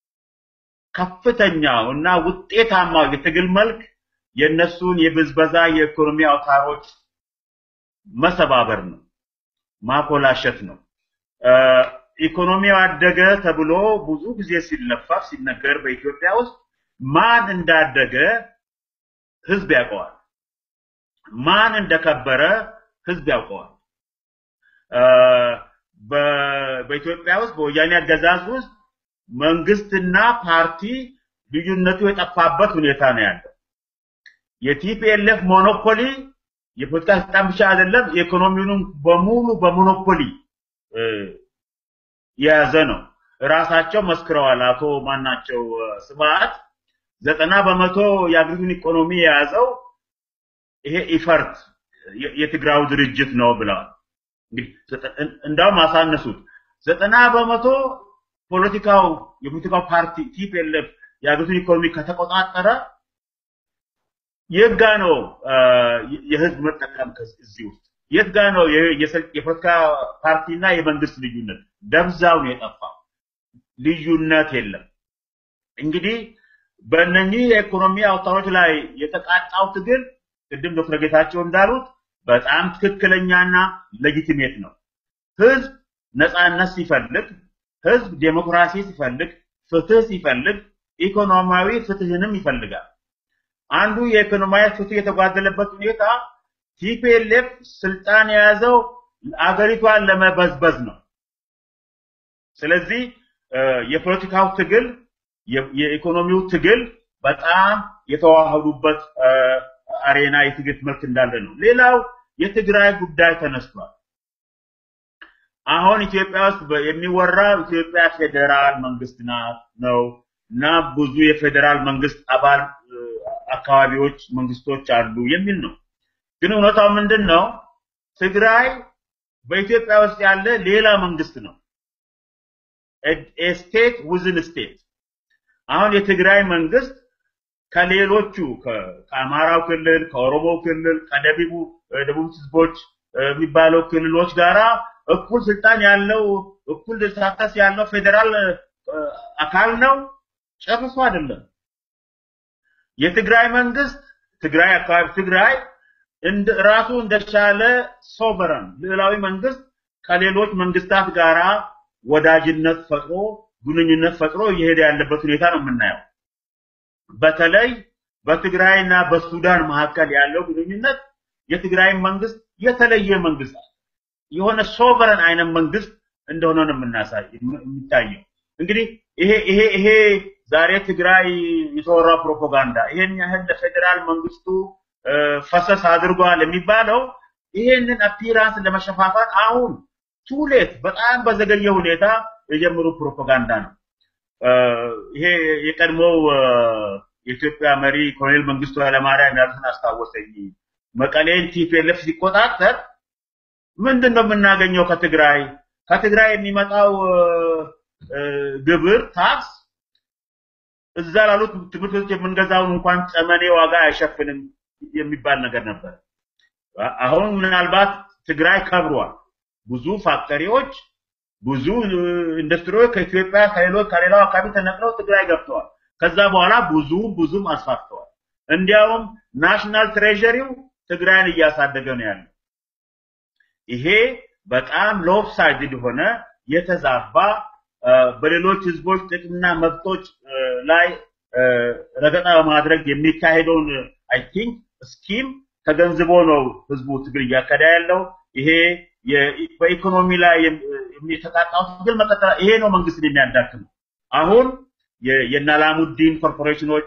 ከፍተኛው እና ውጤታማው የትግል መልክ የነሱን የብዝበዛ የኢኮኖሚ አውታሮች መሰባበር ነው ማኮላሸት ነው ኢኮኖሚው አደገ ተብሎ ብዙ ጊዜ ሲለፈፍ ሲነገር በኢትዮጵያ ውስጥ ማን እንዳደገ ህዝብ ያውቀዋል ማን እንደከበረ ህዝብ ያውቀዋል በኢትዮጵያ ውስጥ በወያኔ አገዛዝ ውስጥ መንግስትና ፓርቲ ልዩነቱ የጠፋበት ሁኔታ ነው ያለው የቲፒኤልኤፍ ሞኖፖሊ የፖለቲካ ስልጣን ብቻ አይደለም የኢኮኖሚውንም በሙሉ በሞኖፖሊ የያዘ ነው ራሳቸው መስክረዋል አቶ ማናቸው ስብሐት ዘጠና በመቶ የአገሪቱን ኢኮኖሚ የያዘው ይሄ ኢፈርት የትግራው ድርጅት ነው ብለዋል እንግዲህ እንዳውም አሳነሱት ዘጠና በመቶ ፖለቲካው የፖለቲካው ፓርቲ ቲፒኤልኤፍ የአገሪቱን ኢኮኖሚ ከተቆጣጠረ የት ጋ ነው የህዝብ መጠቀም እዚህ ውስጥ የት ጋ ነው የፖለቲካ ፓርቲና የመንግስት ልዩነት ደብዛው ነው የጠፋው ልዩነት የለም እንግዲህ በእነኚህ የኢኮኖሚ አውታሮች ላይ የተቃጣው ትግል ቅድም ዶክተር ጌታቸው እንዳሉት በጣም ትክክለኛና ሌጂቲሜት ነው ህዝብ ነፃነት ሲፈልግ ህዝብ ዴሞክራሲ ሲፈልግ ፍትህ ሲፈልግ ኢኮኖሚያዊ ፍትህንም ይፈልጋል አንዱ የኢኮኖሚያዊ ፍትህ የተጓደለበት ሁኔታ ቲፒኤልኤፍ ስልጣን የያዘው አገሪቷን ለመበዝበዝ ነው ስለዚህ የፖለቲካው ትግል የኢኮኖሚው ትግል በጣም የተዋህዱበት አሬና የትግል መልክ እንዳለ ነው ሌላው የትግራይ ጉዳይ ተነስቷል አሁን ኢትዮጵያ ውስጥ የሚወራው ኢትዮጵያ ፌዴራል መንግስት ናት ነው እና ብዙ የፌዴራል መንግስት አባል አካባቢዎች መንግስቶች አሉ የሚል ነው ግን እውነታው ምንድን ነው ትግራይ በኢትዮጵያ ውስጥ ያለ ሌላ መንግስት ነው ስቴት ውዝን ስቴት አሁን የትግራይ መንግስት ከሌሎቹ ከአማራው ክልል ከኦሮሞ ክልል ከደቡብ ደቡብ ህዝቦች የሚባለው ክልሎች ጋራ እኩል ስልጣን ያለው እኩል ተሳታፊ ያለው ፌዴራል አካል ነው ጨርሶ አይደለም የትግራይ መንግስት ትግራይ አካባቢ ትግራይ እንደ ራሱ እንደቻለ ሶቨረን ልዕላዊ መንግስት ከሌሎች መንግስታት ጋራ ወዳጅነት ፈጥሮ ግንኙነት ፈጥሮ እየሄደ ያለበት ሁኔታ ነው የምናየው። በተለይ በትግራይና በሱዳን መካከል ያለው ግንኙነት የትግራይ መንግስት የተለየ መንግስት የሆነ ሶቨረን አይነት መንግስት እንደሆነ ነው የምናሳይ የሚታየው። እንግዲህ ይሄ ይሄ ይሄ ዛሬ ትግራይ የተወራ ፕሮፓጋንዳ ይሄን ያህል ለፌዴራል መንግስቱ ፈሰስ አድርጓል የሚባለው ይሄንን አፒራንስ ለመሸፋፋት አሁን ቱሌት በጣም በዘገየ ሁኔታ የጀመሩ ፕሮፓጋንዳ ነው። ይሄ የቀድሞው የኢትዮጵያ መሪ ኮሎኔል መንግስቱ ኃይለማርያም ያሉትን አስታወሰኝ። መቀሌን ቲፒኤልኤፍ ሲቆጣጠር ምንድን ነው የምናገኘው ከትግራይ ከትግራይ የሚመጣው ግብር ታክስ እዛ ላሉት ትምህርት ቤቶች የምንገዛውን እንኳን ጠመኔ ዋጋ አይሸፍንም የሚባል ነገር ነበር። አሁን ምናልባት ትግራይ ከብሯል። ብዙ ፋክተሪዎች፣ ብዙ ኢንዱስትሪዎች ከኢትዮጵያ ከሌሎች ከሌላው አካባቢ ተነቅለው ትግራይ ገብተዋል። ከዛ በኋላ ብዙ ብዙም አስፋፍተዋል። እንዲያውም ናሽናል ትሬዠሪው ትግራይን እያሳደገ ነው ያለው። ይሄ በጣም ሎፕሳይድድ የሆነ የተዛባ በሌሎች ህዝቦች ጥቅምና መብቶች ላይ ረገጣ በማድረግ የሚካሄደውን አይ ቲንክ ስኪም ተገንዝቦ ነው ህዝቡ ትግል እያካሄደ ያለው። ይሄ በኢኮኖሚ ላይ የተቃጣው ትግል መቀጠል ይሄ ነው መንግስትን የሚያዳክመው። አሁን የናላሙዲን ኮርፖሬሽኖች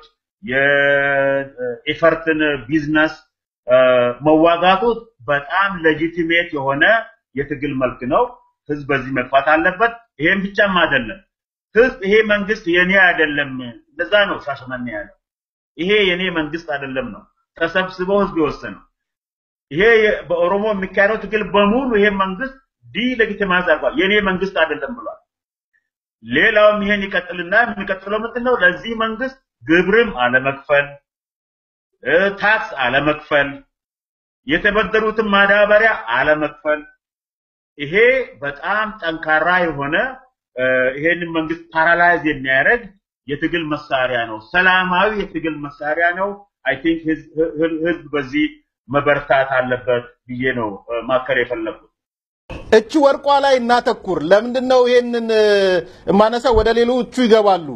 የኤፈርትን ቢዝነስ መዋጋቱ በጣም ሌጂቲሜት የሆነ የትግል መልክ ነው። ህዝብ በዚህ መግፋት አለበት። ይሄም ብቻም አይደለም። ህዝብ ይሄ መንግስት የኔ አይደለም፣ እንደዛ ነው ሻሸመኔ ያለው። ይሄ የኔ መንግስት አይደለም ነው ተሰብስበው ህዝብ የወሰነው። ይሄ በኦሮሞ የሚካሄደው ትግል በሙሉ ይሄ መንግስት ዲሌጊቲማይዝ አድርጓል። የኔ መንግስት አይደለም ብሏል። ሌላውም ይሄን ይቀጥልና የሚቀጥለው ምንድን ነው? ለዚህ መንግስት ግብርም አለመክፈል፣ ታክስ አለመክፈል፣ የተበደሩትን ማዳበሪያ አለመክፈል። ይሄ በጣም ጠንካራ የሆነ ይሄንን መንግስት ፓራላይዝ የሚያደርግ የትግል መሳሪያ ነው። ሰላማዊ የትግል መሳሪያ ነው። አይ ቲንክ ህዝብ በዚህ መበርታት አለበት ብዬ ነው ማከር የፈለጉት። እቺ ወርቋ ላይ እናተኩር። ለምንድን ነው ይሄንን የማነሳው? ወደ ሌሎቹ ይገባሉ።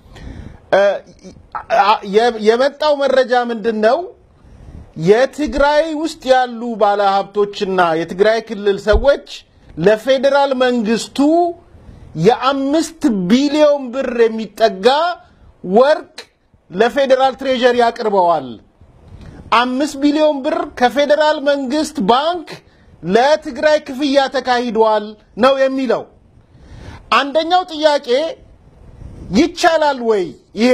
የመጣው መረጃ ምንድን ነው? የትግራይ ውስጥ ያሉ ባለሀብቶችና የትግራይ ክልል ሰዎች ለፌዴራል መንግስቱ የአምስት ቢሊዮን ብር የሚጠጋ ወርቅ ለፌዴራል ትሬዠሪ አቅርበዋል። አምስት ቢሊዮን ብር ከፌዴራል መንግስት ባንክ ለትግራይ ክፍያ ተካሂዷል ነው የሚለው። አንደኛው ጥያቄ ይቻላል ወይ ይሄ?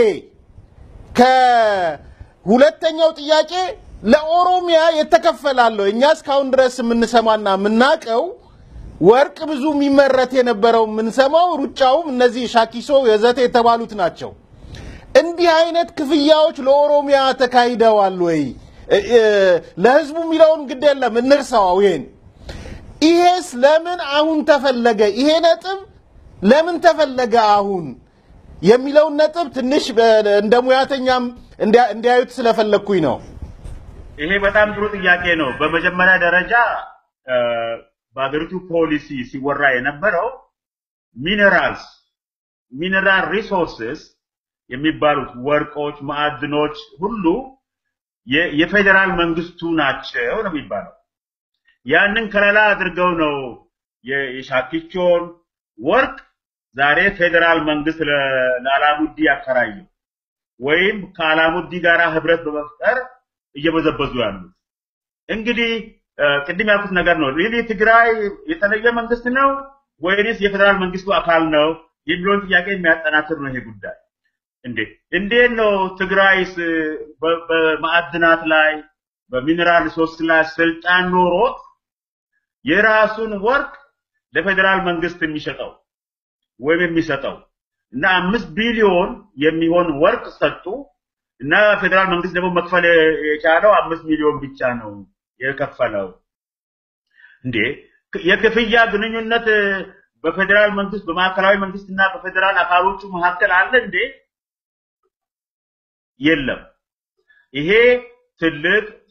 ከሁለተኛው ጥያቄ ለኦሮሚያ የተከፈላለው እኛ እስካሁን ድረስ የምንሰማና የምናቀው ወርቅ ብዙ የሚመረት የነበረው የምንሰማው ሩጫውም እነዚህ ሻኪሶ የዘቴ የተባሉት ናቸው። እንዲህ አይነት ክፍያዎች ለኦሮሚያ ተካሂደዋል ወይ? ለህዝቡ የሚለውን ግድ የለም እንርሳው። ይሄን ይሄስ ለምን አሁን ተፈለገ? ይሄ ነጥብ ለምን ተፈለገ አሁን የሚለውን ነጥብ ትንሽ እንደ ሙያተኛም እንዲያዩት ስለፈለግኩኝ ነው። ይሄ በጣም ጥሩ ጥያቄ ነው። በመጀመሪያ ደረጃ በሀገሪቱ ፖሊሲ ሲወራ የነበረው ሚነራልስ ሚነራል ሪሶርስስ የሚባሉት ወርቆች፣ ማዕድኖች ሁሉ የፌዴራል መንግስቱ ናቸው ነው የሚባለው። ያንን ከለላ አድርገው ነው የሻኪቾን ወርቅ ዛሬ ፌዴራል መንግስት ለአላሙዲ ያከራየው ወይም ከአላሙዲ ጋር ህብረት በመፍጠር እየበዘበዙ ያሉት። እንግዲህ ቅድም ያልኩት ነገር ነው። ሪሊ ትግራይ የተለየ መንግስት ነው ወይንስ የፌዴራል መንግስቱ አካል ነው የሚለውን ጥያቄ የሚያጠናክር ነው ይሄ ጉዳይ። እንዴ እንዴት ነው ትግራይስ በማዕድናት ላይ በሚኔራል ሪሶርስ ላይ ስልጣን ኖሮት የራሱን ወርቅ ለፌዴራል መንግስት የሚሸጠው ወይም የሚሰጠው እና አምስት ቢሊዮን የሚሆን ወርቅ ሰጡ እና ፌዴራል መንግስት ደግሞ መክፈል የቻለው አምስት ሚሊዮን ብቻ ነው የከፈለው። እንዴ የክፍያ ግንኙነት በፌዴራል መንግስት በማዕከላዊ መንግስትና በፌዴራል አካሎቹ መካከል አለ እንዴ? የለም። ይሄ ትልቅ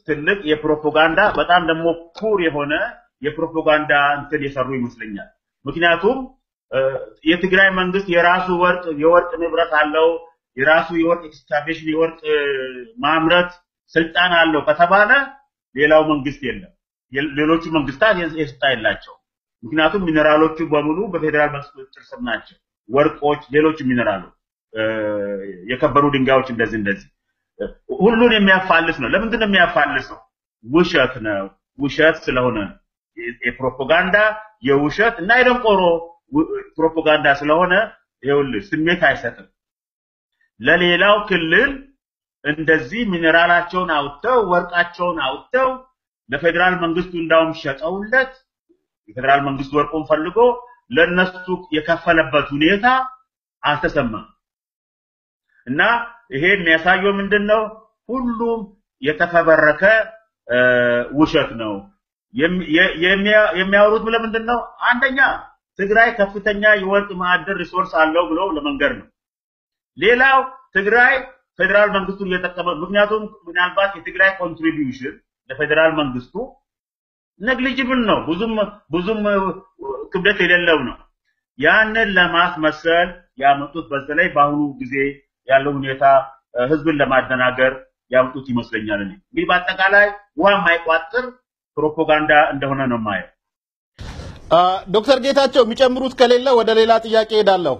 ትልቅ የፕሮፓጋንዳ በጣም ደግሞ ኩር የሆነ የፕሮፓጋንዳ እንትን የሰሩ ይመስለኛል። ምክንያቱም እ፣ የትግራይ መንግስት የራሱ ወርቅ የወርቅ ንብረት አለው፣ የራሱ የወርቅ ኤክስካቬሽን የወርቅ እ፣ ማምረት ስልጣን አለው ከተባለ ሌላው መንግስት የለም። የ- ሌሎቹ መንግስታት የዚ- የስልጣን የላቸው። ምክንያቱም ሚኔራሎቹ በሙሉ በፌዴራል መንግስት ቁጥጥር ስር ናቸው። ወርቆች፣ ሌሎች ሚኔራሎች፣ እ፣ የከበሩ ድንጋዮች እንደዚህ እንደዚህ እ፣ ሁሉን የሚያፋልስ ነው። ለምንድን ነው የሚያፋልሰው? ውሸት ነው። ውሸት ስለሆነ ነው። የ- የፕሮፓጋንዳ የውሸት እና የደንቆሮ ው- ፕሮፓጋንዳ ስለሆነ ይኸውልህ ስሜት አይሰጥም። ለሌላው ክልል እንደዚህ ሚኔራላቸውን አውጥተው ወርቃቸውን አውጥተው ለፌዴራል መንግስቱ እንዳውም ሸጠውለት የፌዴራል መንግስት ወርቁን ፈልጎ ለነሱ የከፈለበት ሁኔታ አልተሰማም። እና ይሄ የሚያሳየው ምንድን ነው? ሁሉም የተፈበረከ እ፣ ውሸት ነው። የሚ- የ- የሚያ- የሚያወሩት ለምንድን ነው? አንደኛ ትግራይ ከፍተኛ የወርቅ ማዕድን ሪሶርስ አለው ብለው ለመንገር ነው። ሌላው ትግራይ ፌዴራል መንግስቱን እየጠቀመ ምክንያቱም ምናልባት የትግራይ ኮንትሪቢዩሽን ለፌዴራል መንግስቱ ነግሊጅብል ነው፣ ብዙም ብዙም እ፣ ክብደት የሌለው ነው። ያንን ለማስመሰል ያመጡት በተለይ በአሁኑ ጊዜ ያለው ሁኔታ እ፣ ህዝብን ለማደናገር ያመጡት ይመስለኛል። እኔ እንግዲህ በአጠቃላይ ውሃ የማይቋጥር ፕሮፓጋንዳ እንደሆነ ነው የማየው። አ፣ ዶክተር ጌታቸው የሚጨምሩት ከሌለ ወደ ሌላ ጥያቄ ሄዳለሁ።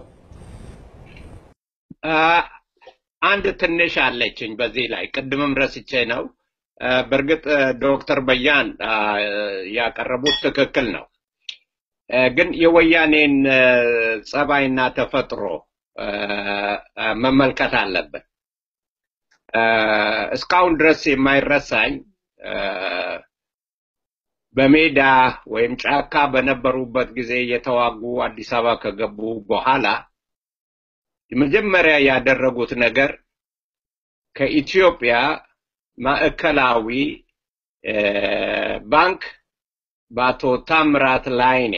አ፣ አንድ ትንሽ አለችኝ በዚህ ላይ ቅድምም ረስቼ ነው። አ፣ በእርግጥ አ፣ ዶክተር በያን አ፣ ያቀረቡት ትክክል ነው። አ፣ ግን የወያኔን አ፣ ጸባይና ተፈጥሮ አ፣ አ፣ መመልከት አለብን። አ፣ እስካሁን ድረስ የማይረሳኝ አ፣ በሜዳ ወይም ጫካ በነበሩበት ጊዜ የተዋጉ አዲስ አበባ ከገቡ በኋላ የመጀመሪያ ያደረጉት ነገር ከኢትዮጵያ ማዕከላዊ እ፣ ባንክ በአቶ ታምራት ላይኔ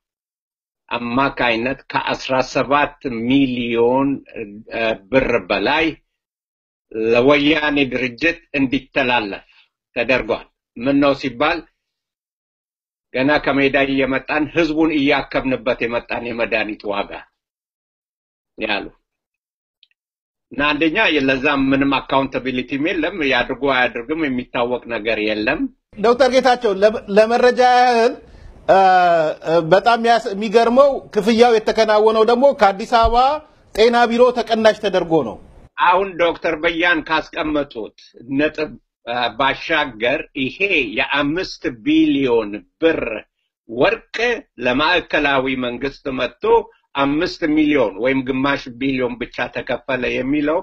አማካይነት ከአስራ ሰባት ሚሊዮን እ፣ ብር በላይ ለወያኔ ድርጅት እንዲተላለፍ ተደርጓል። ምን ነው ሲባል ገና ከሜዳ እየመጣን ህዝቡን እያከብንበት የመጣን የመድኃኒት ዋጋ ያሉ እና አንደኛ ለዛ ምንም አካውንታቢሊቲም የለም። ያድርጉ አያድርግም የሚታወቅ ነገር የለም። ዶክተር ጌታቸው ለ- ለመረጃ ያህል አ፣ አ፣ በጣም ያስ- የሚገርመው ክፍያው የተከናወነው ደግሞ ከአዲስ አበባ ጤና ቢሮ ተቀናሽ ተደርጎ ነው። አሁን ዶክተር በያን ካስቀመጡት ነጥብ አ፣ ባሻገር ይሄ የአምስት ቢሊዮን ብር ወርቅ ለማዕከላዊ መንግስት መጥቶ አምስት ሚሊዮን ወይም ግማሽ ቢሊዮን ብቻ ተከፈለ የሚለው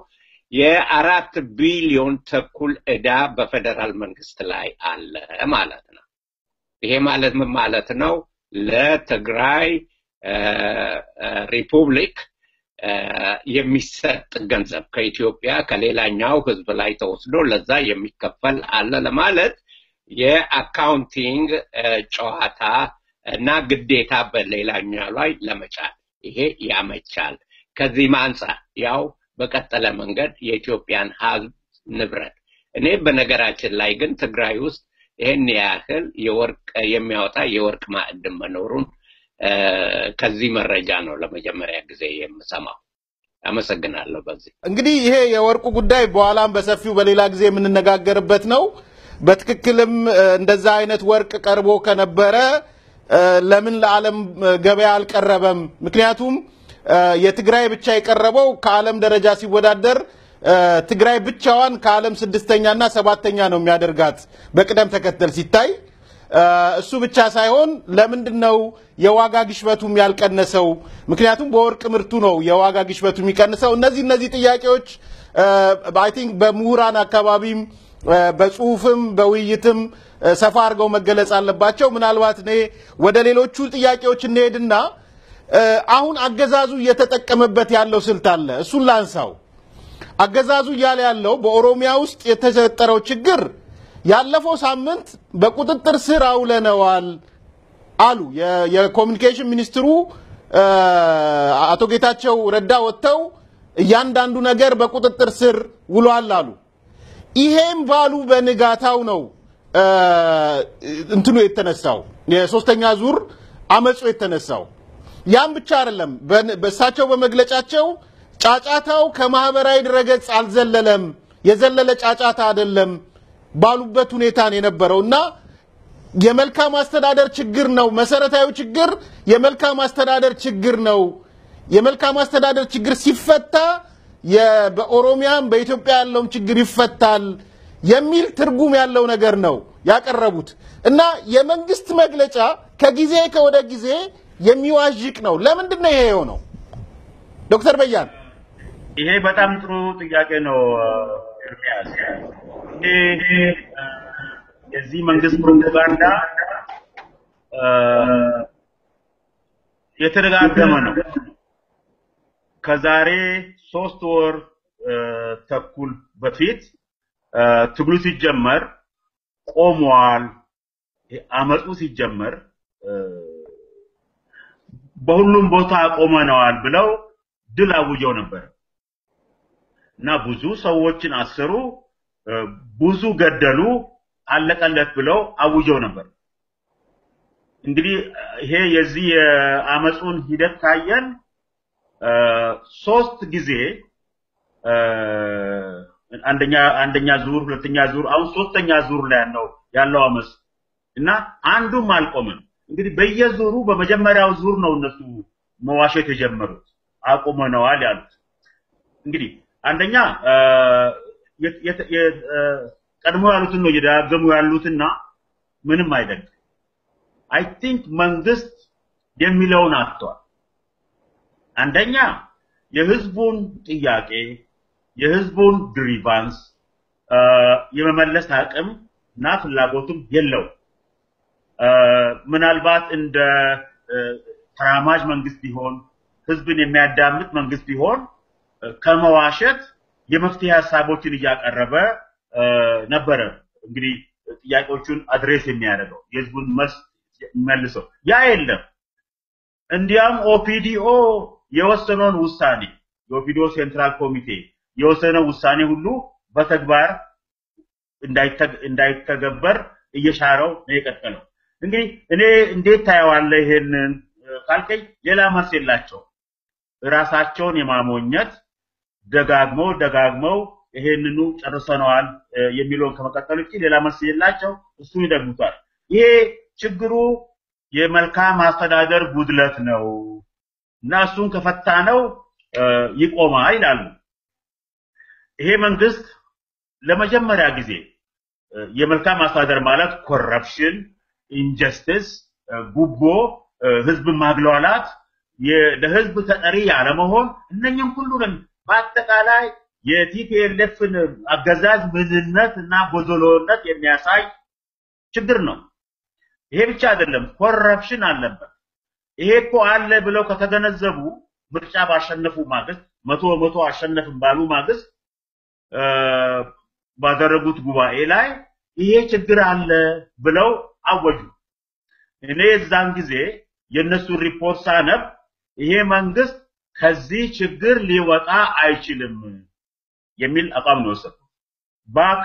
የአራት ቢሊዮን ተኩል ዕዳ በፌዴራል መንግስት ላይ አለ ማለት ነው። ይሄ ማለት ምን ማለት ነው? ለትግራይ አ፣ አ፣ ሪፑብሊክ አ፣ የሚሰጥ ገንዘብ ከኢትዮጵያ ከሌላኛው ህዝብ ላይ ተወስዶ ለዛ የሚከፈል አለ ለማለት የአካውንቲንግ አ፣ ጨዋታ እና ግዴታ በሌላኛው ላይ ለመጫን ይሄ ያመቻል። ከዚህም አንጻር ያው በቀጠለ መንገድ የኢትዮጵያን ህዝብ ንብረት እኔ በነገራችን ላይ ግን ትግራይ ውስጥ ይህን ያህል የወርቅ የሚያወጣ የወርቅ ማዕድን መኖሩን አ፣ ከዚህ መረጃ ነው ለመጀመሪያ ጊዜ የምሰማው። አመሰግናለሁ። በዚህ እንግዲህ ይሄ የወርቁ ጉዳይ በኋላም በሰፊው በሌላ ጊዜ የምንነጋገርበት ነው። በትክክልም እ፣ እንደዛ አይነት ወርቅ ቀርቦ ከነበረ እ፣ ለምን ለዓለም እ፣ ገበያ አልቀረበም? ምክንያቱም እ፣ የትግራይ ብቻ የቀረበው ከዓለም ደረጃ ሲወዳደር እ፣ ትግራይ ብቻዋን ከዓለም ስድስተኛና ሰባተኛ ነው የሚያደርጋት በቅደም ተከተል ሲታይ እ፣ እሱ ብቻ ሳይሆን ለምንድን ነው የዋጋ ግሽበቱም ያልቀነሰው? ምክንያቱም በወርቅ ምርቱ ነው የዋጋ ግሽበቱ የሚቀንሰው። እነዚህ እነዚህ ጥያቄዎች አይ ቲንክ በምሁራን አካባቢም እ፣ በጽሁፍም በውይይትም እ፣ ሰፋ አድርገው መገለጽ አለባቸው። ምናልባት እኔ ወደ ሌሎቹ ጥያቄዎች እንሄድና እ፣ አሁን አገዛዙ እየተጠቀመበት ያለው ስልት አለ። እሱን ላንሳው። አገዛዙ እያለ ያለው በኦሮሚያ ውስጥ የተፈጠረው ችግር ያለፈው ሳምንት በቁጥጥር ስር አውለነዋል አሉ። የ- የኮሚኒኬሽን ሚኒስትሩ እ፣ አቶ ጌታቸው ረዳ ወጥተው እያንዳንዱ ነገር በቁጥጥር ስር ውሏል አሉ። ይሄም ባሉ በንጋታው ነው እ፣ እንትኑ የተነሳው የሶስተኛ ዙር አመፁ የተነሳው። ያም ብቻ አይደለም። በን- በእሳቸው በመግለጫቸው ጫጫታው ከማህበራዊ ድረገጽ አልዘለለም፣ የዘለለ ጫጫታ አይደለም ባሉበት ሁኔታ ነው የነበረው እና የመልካም አስተዳደር ችግር ነው። መሰረታዊ ችግር የመልካም አስተዳደር ችግር ነው። የመልካም አስተዳደር ችግር ሲፈታ የ- በኦሮሚያም በኢትዮጵያ ያለውም ችግር ይፈታል የሚል ትርጉም ያለው ነገር ነው ያቀረቡት እና የመንግስት መግለጫ ከጊዜ ከወደ ጊዜ የሚዋዥቅ ነው። ለምንድን ነው ይሄ የሆነው? ዶክተር በያን ይሄ በጣም ጥሩ ጥያቄ ነው ኤርሚያስ። ይሄ እ፣ የዚህ መንግስት ፕሮፓጋንዳ እ፣ የተደጋገመ ነው። ከዛሬ ሶስት ወር እ፣ ተኩል በፊት እ፣ ትግሉ ሲጀመር ቆሟል። አመፁ ሲጀመር እ፣ በሁሉም ቦታ ቆመነዋል ብለው ድል አውጀው ነበር እና ብዙ ሰዎችን አሰሩ፣ እ፣ ብዙ ገደሉ፣ አለቀለት ብለው አውጀው ነበር። እንግዲህ ይሄ የዚህ የአመፁን ሂደት ካየን እ፣ ሶስት ጊዜ እ፣ አንደኛ አንደኛ ዙር፣ ሁለተኛ ዙር፣ አሁን ሶስተኛ ዙር ላይ ያለው ያለው አመፅ እና አንዱም አልቆመም። እንግዲህ በየዙሩ በመጀመሪያው ዙር ነው እነሱ መዋሸት የጀመሩት አቁመነዋል ያሉት። እንግዲህ አንደኛ እ፣ የት- የት- የ- እ፣ ቀድሞ ያሉትን ነው እየደጋገሙ ያሉትና ምንም አይደለም። አይ ቲንክ መንግስት የሚለውን አጥቷል። አንደኛ የህዝቡን ጥያቄ የህዝቡን ግሪቫንስ እ፣ የመመለስ አቅም እና ፍላጎትም የለውም። እ፣ ምናልባት እንደ እ፣ ተራማጅ መንግስት ቢሆን ህዝብን የሚያዳምጥ መንግስት ቢሆን እ፣ ከመዋሸት የመፍትሄ ሀሳቦችን እያቀረበ እ፣ ነበረ እንግዲህ ጥያቄዎቹን አድሬስ የሚያደርገው የህዝቡን መልስ መልሰው ያ የለም። እንዲያም ኦፒዲኦ የወሰነውን ውሳኔ የኦፒዲኦ ሴንትራል ኮሚቴ የወሰነው ውሳኔ ሁሉ በተግባር እንዳይተ- እንዳይተገበር እየሻረው ነው የቀጠለው። እንግዲህ እኔ እንዴት ታየዋለህ ይሄንን እ፣ ካልከኝ ሌላ መልስ የላቸው ራሳቸውን የማሞኘት ደጋግመው ደጋግመው ይሄንኑ ጨርሰነዋል እ፣ የሚለውን ከመቀጠል ውጭ ሌላ መልስ የላቸው። እሱን ይደግሙታል። ይሄ ችግሩ የመልካም አስተዳደር ጉድለት ነው እና እሱን ከፈታ ነው ይቆማል ይላሉ። ይሄ መንግስት ለመጀመሪያ ጊዜ እ፣ የመልካም አስተዳደር ማለት ኮረፕሽን፣ ኢንጀስቲስ፣ ጉቦ፣ እ፣ ህዝብን ማግሏላት፣ የ- ለህዝብ ተጠሪ ያለመሆን እነኝም ሁሉንም በአጠቃላይ የቲፒኤልኤፍን አገዛዝ ምንነት እና ጎደሎነት የሚያሳይ ችግር ነው። ይሄ ብቻ አይደለም፣ ኮረፕሽን አለበት። ይሄ እኮ አለ ብለው ከተገነዘቡ ምርጫ ባሸነፉ ማግስት መቶ በመቶ አሸነፍን ባሉ ማግስት እ፣ ባደረጉት ጉባኤ ላይ ይሄ ችግር አለ ብለው አወጁ። እኔ የዛን ጊዜ የእነሱን ሪፖርት ሳነብ ይሄ መንግስት ከዚህ ችግር ሊወጣ አይችልም የሚል አቋም ነው የወሰድኩት። ባክ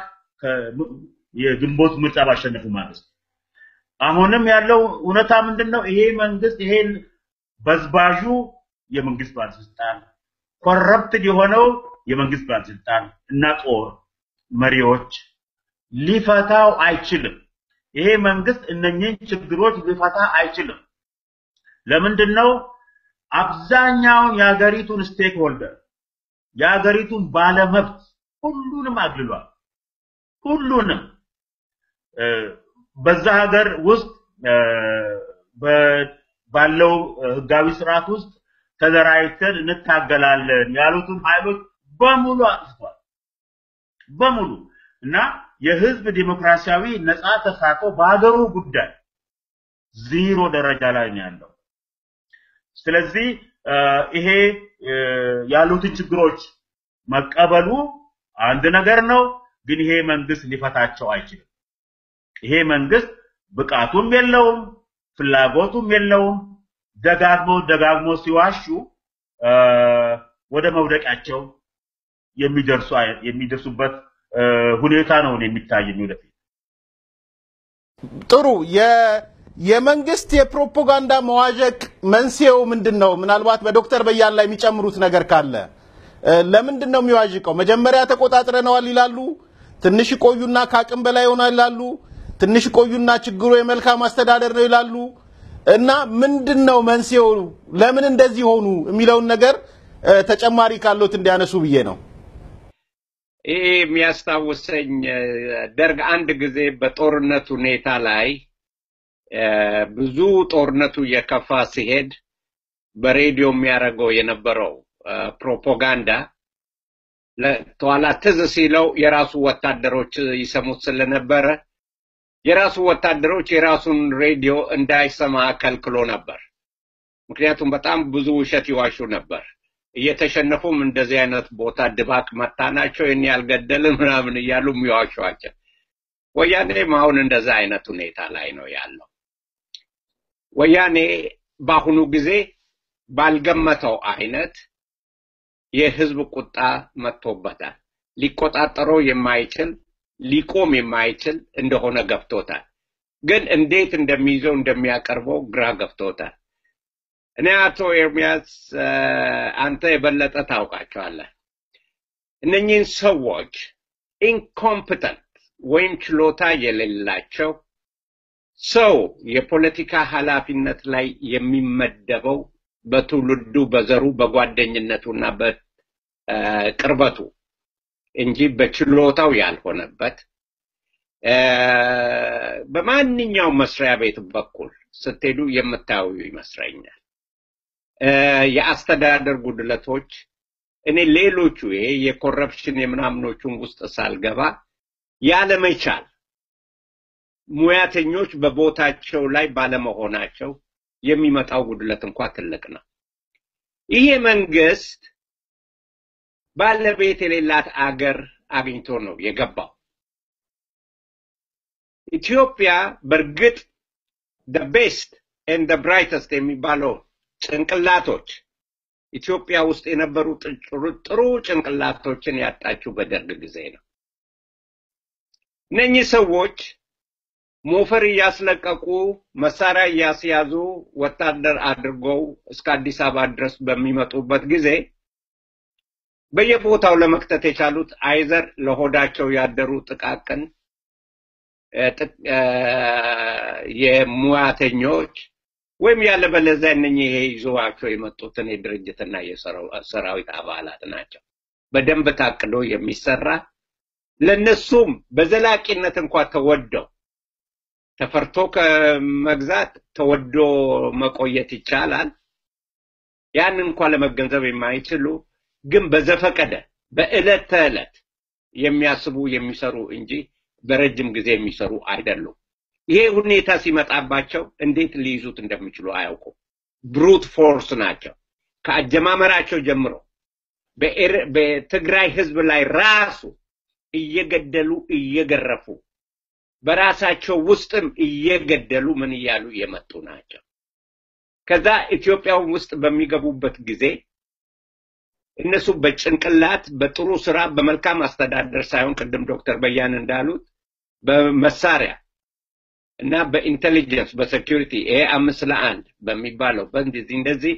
የግንቦት ምርጫ ባሸነፉ ማግስት አሁንም ያለው እውነታ ምንድን ነው? ይሄ መንግስት ይሄን በዝባዡ የመንግስት ባለስልጣን ኮረፕትድ የሆነው የመንግስት ባለስልጣን እና ጦር መሪዎች ሊፈታው አይችልም። ይሄ መንግስት እነኚህን ችግሮች ሊፈታ አይችልም። ለምንድን ነው? አብዛኛውን የሀገሪቱን ስቴክ ሆልደር የሀገሪቱን ባለመብት ሁሉንም አግልሏል። ሁሉንም እ፣ በዛ ሀገር ውስጥ እ፣ በ- ባለው እ፣ ህጋዊ ስርዓት ውስጥ ተደራጅተን እንታገላለን ያሉትን ኃይሎች በሙሉ አጥፍቷል። በሙሉ እና የህዝብ ዲሞክራሲያዊ ነፃ ተሳትፎ በሀገሩ ጉዳይ ዜሮ ደረጃ ላይ ነው ያለው። ስለዚህ እ፣ ይሄ እ፣ ያሉትን ችግሮች መቀበሉ አንድ ነገር ነው፣ ግን ይሄ መንግስት ሊፈታቸው አይችልም። ይሄ መንግስት ብቃቱም የለውም፣ ፍላጎቱም የለውም። ደጋግሞ ደጋግሞ ሲዋሹ እ፣ ወደ መውደቂያቸው የሚደርሱ አይ- የሚደርሱበት እ፣ ሁኔታ ነው የሚታየኝ ወደፊት። ጥሩ የ- የመንግስት የፕሮፓጋንዳ መዋዠቅ መንስኤው ምንድን ነው? ምናልባት በዶክተር በያን ላይ የሚጨምሩት ነገር ካለ እ፣ ለምንድን ነው የሚዋዥቀው? መጀመሪያ ተቆጣጥረነዋል ይላሉ፣ ትንሽ ቆዩና ከአቅም በላይ ይሆናል ይላሉ፣ ትንሽ ቆዩና ችግሩ የመልካም አስተዳደር ነው ይላሉ። እና ምንድን ነው መንስኤው? ለምን እንደዚህ ሆኑ የሚለውን ነገር እ፣ ተጨማሪ ካሉት እንዲያነሱ ብዬ ነው። ይህ የሚያስታውሰኝ እ፣ ደርግ አንድ ጊዜ በጦርነት ሁኔታ ላይ እ፣ ብዙ ጦርነቱ እየከፋ ሲሄድ በሬዲዮ የሚያደርገው የነበረው እ፣ ፕሮፓጋንዳ ለ- ኋላ ትዝ ሲለው የራሱ ወታደሮች ይሰሙት ስለነበረ የራሱ ወታደሮች የራሱን ሬዲዮ እንዳይሰማ ከልክሎ ነበር። ምክንያቱም በጣም ብዙ ውሸት ይዋሹ ነበር። እየተሸነፉም እንደዚህ አይነት ቦታ ድባቅ መታናቸው ይህን ያልገደልን ምናምን እያሉ የሚዋሿቸው። ወያኔም አሁን እንደዛ አይነት ሁኔታ ላይ ነው ያለው። ወያኔ በአሁኑ ጊዜ ባልገመተው አይነት የህዝብ ቁጣ መጥቶበታል። ሊቆጣጠረው የማይችል ሊቆም የማይችል እንደሆነ ገብቶታል። ግን እንዴት እንደሚይዘው እንደሚያቀርበው ግራ ገብቶታል። እኔ አቶ ኤርሚያስ እ፣ አንተ የበለጠ ታውቃቸዋለህ። እነኚህን ሰዎች ኢንኮምፕተንት ወይም ችሎታ የሌላቸው ሰው የፖለቲካ ኃላፊነት ላይ የሚመደበው በትውልዱ፣ በዘሩ፣ በጓደኝነቱና በቅርበቱ እንጂ በችሎታው ያልሆነበት እ፣ በማንኛውም መስሪያ ቤት በኩል ስትሄዱ የምታዩ ይመስለኛል። እ፣ የአስተዳደር ጉድለቶች እኔ ሌሎቹ ይሄ የኮረፕሽን የምናምኖቹን ውስጥ ሳልገባ ያለመቻል ሙያተኞች በቦታቸው ላይ ባለመሆናቸው የሚመጣው ጉድለት እንኳ ትልቅ ነው። ይሄ መንግስት ባለቤት የሌላት አገር አግኝቶ ነው የገባው። ኢትዮጵያ በእርግጥ the best and the brightest የሚባለው ጭንቅላቶች ኢትዮጵያ ውስጥ የነበሩ ጥሩ ጥሩ ጭንቅላቶችን ያጣችው በደርግ ጊዜ ነው። እነኚህ ሰዎች ሞፈር እያስለቀቁ መሳሪያ እያስያዙ ወታደር አድርገው እስከ አዲስ አበባ ድረስ በሚመጡበት ጊዜ በየቦታው ለመክተት የቻሉት አይዘር ለሆዳቸው ያደሩ ጥቃቅን እ፣ ጥቅ- እ፣ የሙያተኞች ወይም ያለበለዚያ እነኚህ ይሄ ይዘዋቸው የመጡትን የድርጅትና የሰራዊት አባላት ናቸው። በደንብ ታቅዶ የሚሰራ ለነሱም በዘላቂነት እንኳ ተወደው ተፈርቶ ከመግዛት ተወዶ መቆየት ይቻላል። ያን እንኳ ለመገንዘብ የማይችሉ ግን በዘፈቀደ በዕለት ተዕለት የሚያስቡ የሚሰሩ እንጂ በረጅም ጊዜ የሚሰሩ አይደሉም። ይሄ ሁኔታ ሲመጣባቸው እንዴት ሊይዙት እንደሚችሉ አያውቁም። ብሩት ፎርስ ናቸው። ከአጀማመራቸው ጀምሮ በኤር- በትግራይ ህዝብ ላይ ራሱ እየገደሉ እየገረፉ በራሳቸው ውስጥም እየገደሉ ምን እያሉ የመጡ ናቸው። ከዛ ኢትዮጵያ ውስጥ በሚገቡበት ጊዜ እነሱ በጭንቅላት በጥሩ ስራ በመልካም አስተዳደር ሳይሆን ቅድም ዶክተር በያን እንዳሉት በመሳሪያ እና በኢንቴሊጀንስ በሴኪሪቲ ይሄ አምስት ለአንድ በሚባለው በእንደዚህ እንደዚህ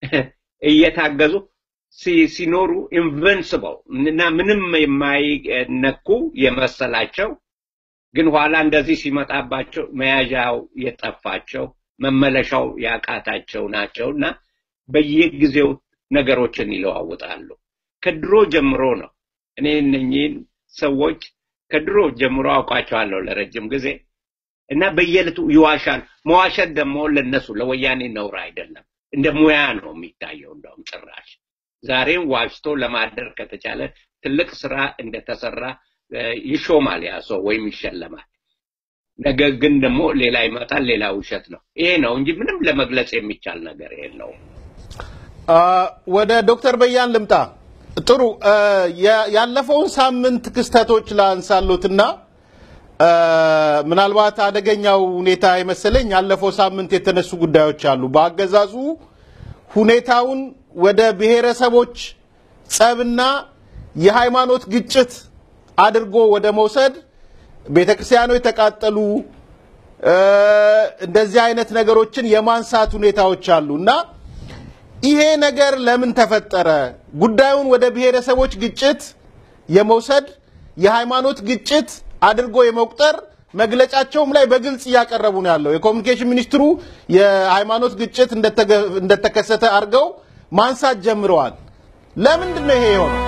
እየታገዙ ሲ- ሲኖሩ ኢንቨንስብል እና ምንም የማይነኩ የመሰላቸው ግን ኋላ እንደዚህ ሲመጣባቸው መያዣው የጠፋቸው መመለሻው ያቃታቸው ናቸው እና በየጊዜው ነገሮችን ይለዋውጣሉ። ከድሮ ጀምሮ ነው። እኔ እነኚህን ሰዎች ከድሮ ጀምሮ አውቃቸዋለሁ ለረጅም ጊዜ እና በየዕለቱ ይዋሻል። መዋሸት ደግሞ ለነሱ ለወያኔ ነውር አይደለም፣ እንደ ሙያ ነው የሚታየው። እንደውም ጭራሽ ዛሬም ዋሽቶ ለማደር ከተቻለ ትልቅ ስራ እንደተሰራ እ፣ ይሾማል ያ ሰው ወይም ይሸለማል። ነገር ግን ደግሞ ሌላ ይመጣል፣ ሌላ ውሸት ነው። ይሄ ነው እንጂ ምንም ለመግለጽ የሚቻል ነገር የለውም። አ፣ ወደ ዶክተር በያን ልምጣ። ጥሩ አ፣ ያ- ያለፈውን ሳምንት ክስተቶች ላንሳሎትና አ፣ ምናልባት አደገኛው ሁኔታ የመሰለኝ ያለፈው ሳምንት የተነሱ ጉዳዮች አሉ። በአገዛዙ ሁኔታውን ወደ ብሔረሰቦች ጸብና የሃይማኖት ግጭት አድርጎ ወደ መውሰድ ቤተ ክርስቲያኖች ተቃጠሉ፣ እንደዚህ አይነት ነገሮችን የማንሳት ሁኔታዎች አሉ እና ይሄ ነገር ለምን ተፈጠረ? ጉዳዩን ወደ ብሔረሰቦች ግጭት የመውሰድ የሃይማኖት ግጭት አድርጎ የመቁጠር መግለጫቸውም ላይ በግልጽ እያቀረቡ ነው ያለው። የኮሚኒኬሽን ሚኒስትሩ የሃይማኖት ግጭት እንደተከሰተ አድርገው ማንሳት ጀምረዋል። ለምንድን ነው ይሄ የሆነው?